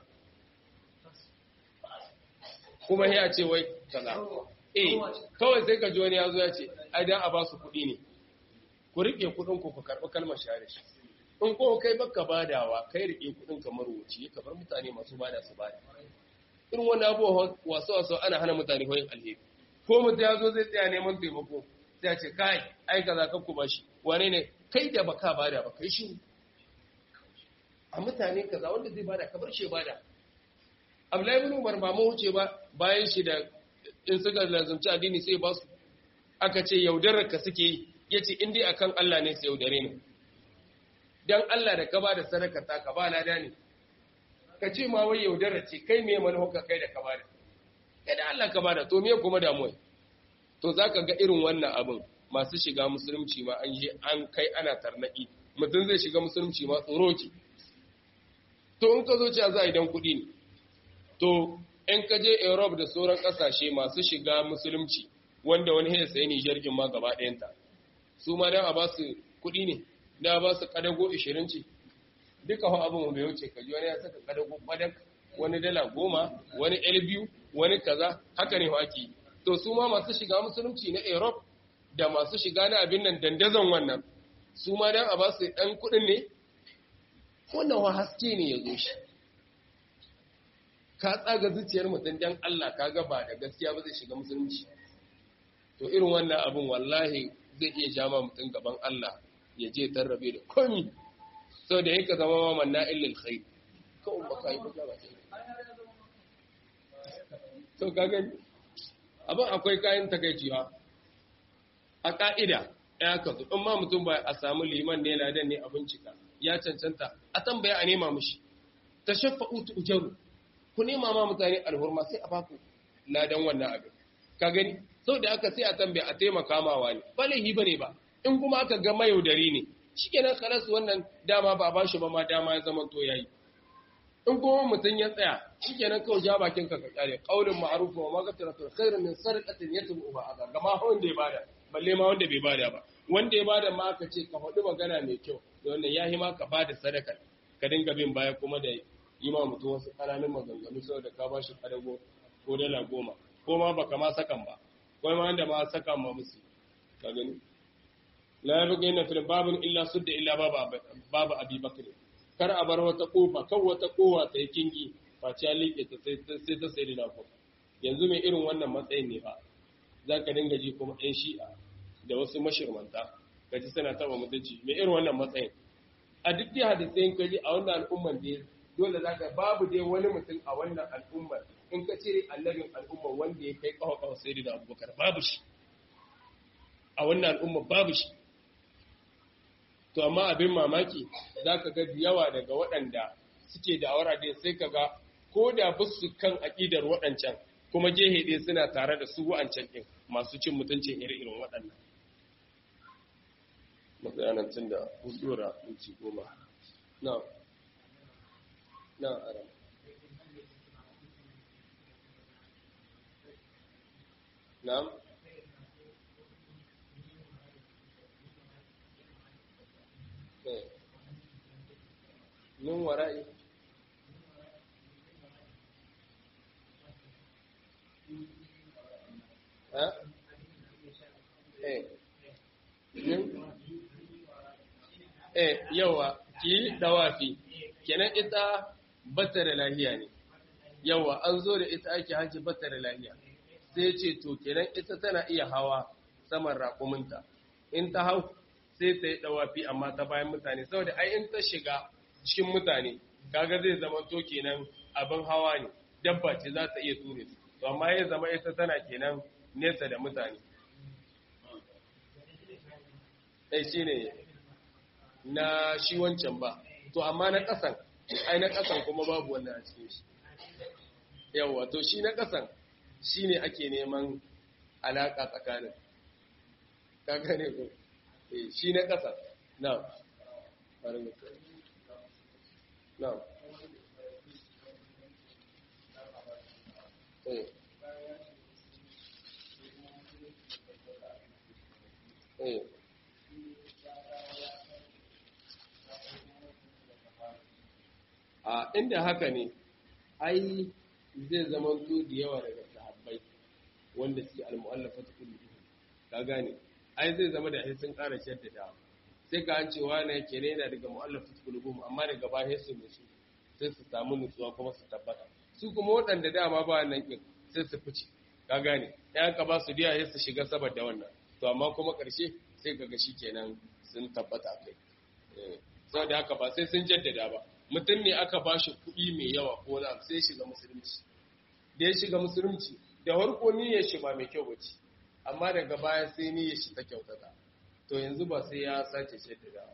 kuma ya ce wai kaza eh kawai sai ka ji wani ya zo ya ce ai dan a ba su kuɗi ne ku rike kuɗin ku ku karɓi kalmar share shi in ko kai baka badawa kai rike kuɗin kamar wuce ka bar mutane masu bada su bada irin wannan abubuwa wasu wasu ana hana mutane hoyin alheri ko mutum ya zo zai tsaya neman taimako sai ya ce kai ai kaza ka ku bashi wane ne kai da baka bada ba kai shi a mutane kaza wanda zai bada ka bar shi bada Abdullahi ibn Umar ba mu wuce ba bayan shi da in suka lazumci addini sai ba su aka ce yaudarar ka suke yi yace in dai akan Allah ne sai yaudare ne dan Allah da ka bada sadaka ta ka ba lada ne ka ce ma wai yaudara ce kai me manufa kai da ka bada kai da Allah ka bada to me kuma damuwa to zaka ga irin wannan abin masu shiga musulunci ma an je an kai ana tarnaki mutum zai shiga musulunci ma tsoro ki to in ka zo cewa za a idan kuɗi ne to in ka je Europe da sauran ƙasashe masu shiga musulunci wanda wani ya sayi Nijar kin ma gaba ɗayanta su ma dan a ba su kuɗi ne da ba su kadago 20 ce duka hau abin mai wuce kaji wani ya saka kadago kwadak wani dala goma wani el biyu wani kaza haka ne ake to su ma masu shiga musulunci na europe da masu shiga na abin nan dandazon wannan su ma dan a ba su dan kudin ne wannan wa haske ne ya zo shi ka tsaga zuciyar mutum dan Allah ka ga ba da gaskiya ba zai shiga musulunci to irin wannan abin wallahi zai iya jama mutum gaban Allah ya je tarrabe da komi sau da yake zama ma manna illil khair kawai ba ka yi ba ba to ka gani abin akwai kayan takaici ha a ka'ida ya ka zo in ma mutum ba a samu liman ne ladan ne a bincika ya cancanta a tambaya a nema mushi ta shafa utu ujaru ku nema ma mutane alhurma sai a baku ladan wannan abin ka gani sau da aka sai a tambaya a taimaka ma wani ba laihi ba ne ba in kuma aka ga mayaudari ne shikenan kalas wannan dama ba ba shi ba ma dama ya zama to yayi in kuma mutum ya tsaya shikenan kawai ja bakin ka ka kare qaulun ma'ruf wa maghfiratu khairun min sarqatin yatbu ba azab gama wanda ya bada balle ma wanda bai bada ba wanda ya bada ma aka ce ka faɗi magana mai kyau da wannan yahi ma ka bada sadaka ka dinga bin baya kuma da yi ma mutum wasu ƙananan maganganu saboda ka ba shi ƙadago ko dala goma ko ma baka ma sakan ba ko ma wanda ma saka ma musu ka gani la yabqa inna fil babin illa sudda illa babu babu abi bakr kar a bar wata kofa kan wata kowa ta yi kingi face liƙe ta sai ta sai da ko yanzu mai irin wannan matsayin ne ba za ka dinga ji kuma ɗan shi'a da wasu mashirmanta ka ji suna taɓa mutunci mai irin wannan matsayin a duk dai hadisayin ka ji a wannan al'umman da dole za ka babu dai wani mutum a wannan al'ummar in ka cire annabin al'ummar wanda ya kai kawo kawo sai da abubakar babu shi a wannan al'ummar babu shi to amma abin mamaki za ka ga yawa daga waɗanda suke da awara dai sai ka ga ko da ba su kan aƙidar waɗancan kuma gehe ɗaya suna tare da su wa'ancan ɗin masu cin mutuncin iri-irin waɗannan matsayanan tun da hudura inci goma na na aram na'am min wara'i ha eh min eh yawa ki dawafi kenan ita bata da lahiya ne yawa an zo da ita ake haji bata da lahiya sai ce to kenan ita tana iya hawa saman raƙuminta in ta hau sai ta yi dawafi amma ta bayan mutane saboda ai in ta shiga cikin mutane kaga zai zama to kenan abin hawa ne dabba ce za ta iya ture su to amma ya zama ita tana kenan nesa da mutane eh shine na shi wancan ba to amma na ƙasan ai na ƙasan kuma babu wannan a cikin shi yawa to shi na ƙasan shi ne ake neman alaƙa tsakanin ka gane ko eh shi na ƙasan na na eh eh a inda haka ne ai zai zama to da yawa daga sahabbai wanda suke al-mu'allafa ta kullu ka gane ai zai zama da sun ƙara shaddada sai ka an cewa ne ke ne yana daga mu'allafa ta kullu amma daga baya su musu sai su samu nutsuwa kuma su tabbata su kuma waɗanda dama ba nan kin sai su fice ka gane ya ka ba su diya sai su shiga saboda wannan to amma kuma ƙarshe sai kaga shikenan sun tabbata kai eh saboda haka ba sai sun jaddada ba mutum ne aka ba shi kuɗi mai yawa ko na sai shiga musulunci da ya shiga musulunci da harko niyyar shi ba mai kyau bace amma daga baya sai niyyar shi ta kyautata to yanzu ba sai ya sace shaddada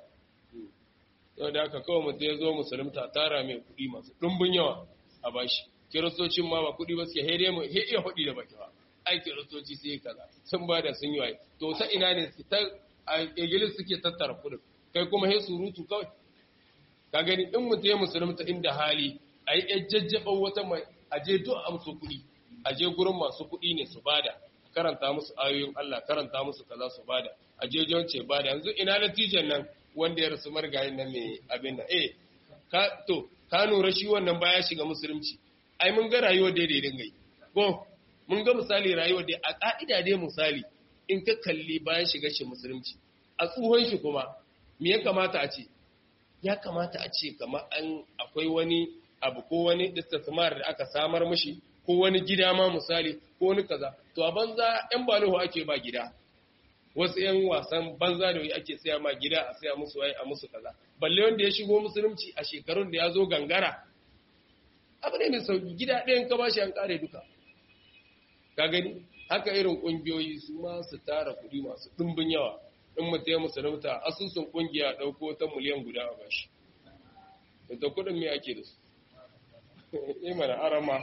to da haka kawai mutum ya zo musulunta tara mai kuɗi masu ɗumbin yawa a bashi kiristocin ma ba kuɗi ba suke haide mu he iya kuɗi da baki ba ai kiristoci sai kaza sun ba da sun yi waye to ta ina ne ta a igilis suke tattara kuɗin kai kuma he surutu kawai ka gani in mutum ya musulunta inda hali a yi jajjaɓar wata mai aje duk amsu kuɗi aje gurin masu kuɗi ne su bada karanta musu ayoyin Allah karanta musu kaza su bada aje jonce bada yanzu ina natijan nan wanda ya rasu margayin nan mai abin da eh ka to ka nura shi wannan baya shiga musulunci ai mun ga rayuwar da daidai gai ko mun ga misali rayuwar da a ka'ida dai misali in ka kalli bayan shiga shi musulunci a tsohon shi kuma me ya kamata a ce ya kamata a ce kamar an akwai wani abu ko wani istismar da aka samar mishi ko wani gida ma misali ko wani kaza to a banza yan baloho ake ba gida wasu yan wasan banza da ake saya ma gida a saya musu wai a musu kaza balle wanda ya shigo musulunci a shekarun da ya zo gangara abu ne mai sauki gida ɗayan ka bashi an kare duka ka gani haka irin ƙungiyoyi su ma su tara kuɗi masu ɗumbin yawa in mutum ya musulunta asusun ƙungiya ɗauko ta miliyan guda a bashi da kuɗin me ake da su yi mana arama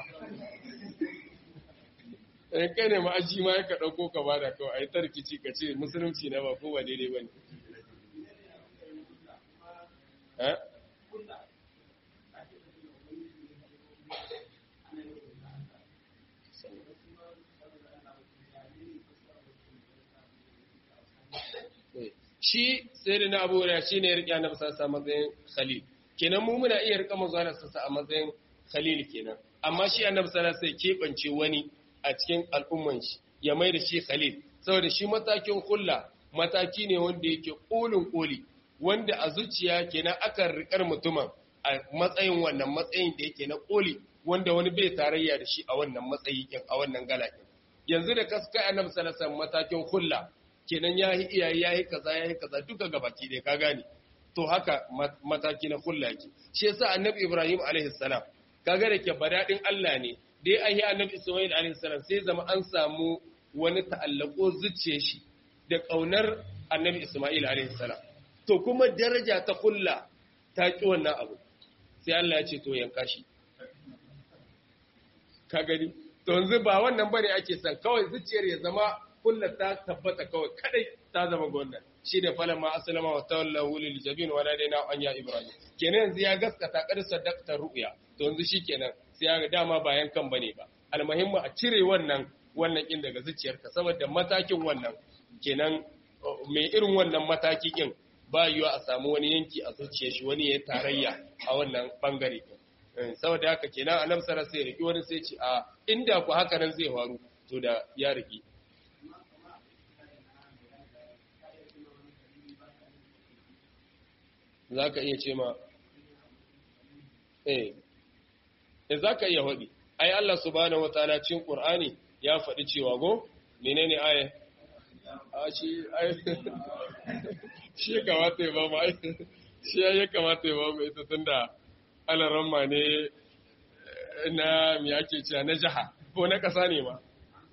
in kai ne ma'aji ma ya ka ɗauko ka ba da kawai a yi tarkici ka ce musulunci na ba ko ba daidai ba ne eh shi sai da na abubuwa shi ne ya riƙe annabi sassa a matsayin khalil kenan mu muna iya riƙa manzo Allah sassa a matsayin khalil kenan amma shi annabi sallallahu alaihi wasallam keɓance wani a cikin al'umman shi ya mai da shi khalil saboda shi matakin kulla mataki ne wanda yake kolin koli wanda a zuciya kenan akan riƙar mutumin a matsayin wannan matsayin da yake na koli wanda wani bai tarayya da shi a wannan matsayi a wannan galakin yanzu da kaskai annabi sallallahu alaihi wasallam matakin kulla kenan ya yi iyaye ya yi kaza ya yi kaza duka gabaki ɗaya ka gane to haka mataki na kulla ke shi yasa annabi ibrahim alaihi salam kaga da ke badadin Allah ne dai an yi annabi isma'il alaihi salam sai zama an samu wani ta'allako zuciye shi da kaunar annabi isma'il alaihi salam to kuma daraja ta kulla ta ki wannan abu sai Allah ya ce to yanka shi ka gani to yanzu ba wannan bane ake san kawai zuciyar ya zama kullu ta tabbata kawai kadai ta zama gwamnan shi da falama aslama wa tawallahu lil jabin wa nadaina an ya ibrahim kenan yanzu ya gaskata kar sadaqta ru'ya to yanzu shikenan sai ya dama bayan kan bane ba almuhimmu a cire wannan wannan kin daga zuciyarka saboda matakin wannan kenan mai irin wannan mataki kin ba yiwa a samu wani yanki a zuciyar shi wani ya tarayya a wannan bangare saboda haka kenan annabi sallallahu alaihi wasallam sai wani sai ce a inda ku haka nan zai faru to da ya riki za ka iya ce ma eh za ka iya faɗi ai Allah subhanahu wataala cikin Qur'ani ya faɗi cewa go menene aya a shi ai shi ya kamata ya ba mu ai shi ya kamata ya ba mu ita tunda alaramma ne na me ake cewa na jaha ko na ƙasa ne ma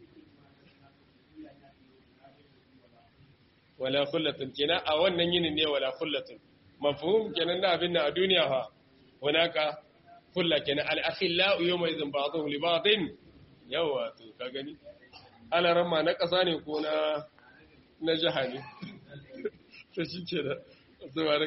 wala khullatun kenan a wannan yinin ne wala khullatun mafhum kenan da abin a duniya fa hunaka kulla kenan al-akhillau yawma idhin ba'dhum li ba'din yawa to ka gani ala ramma na kasa ne ko na na jaha ne to shi ke da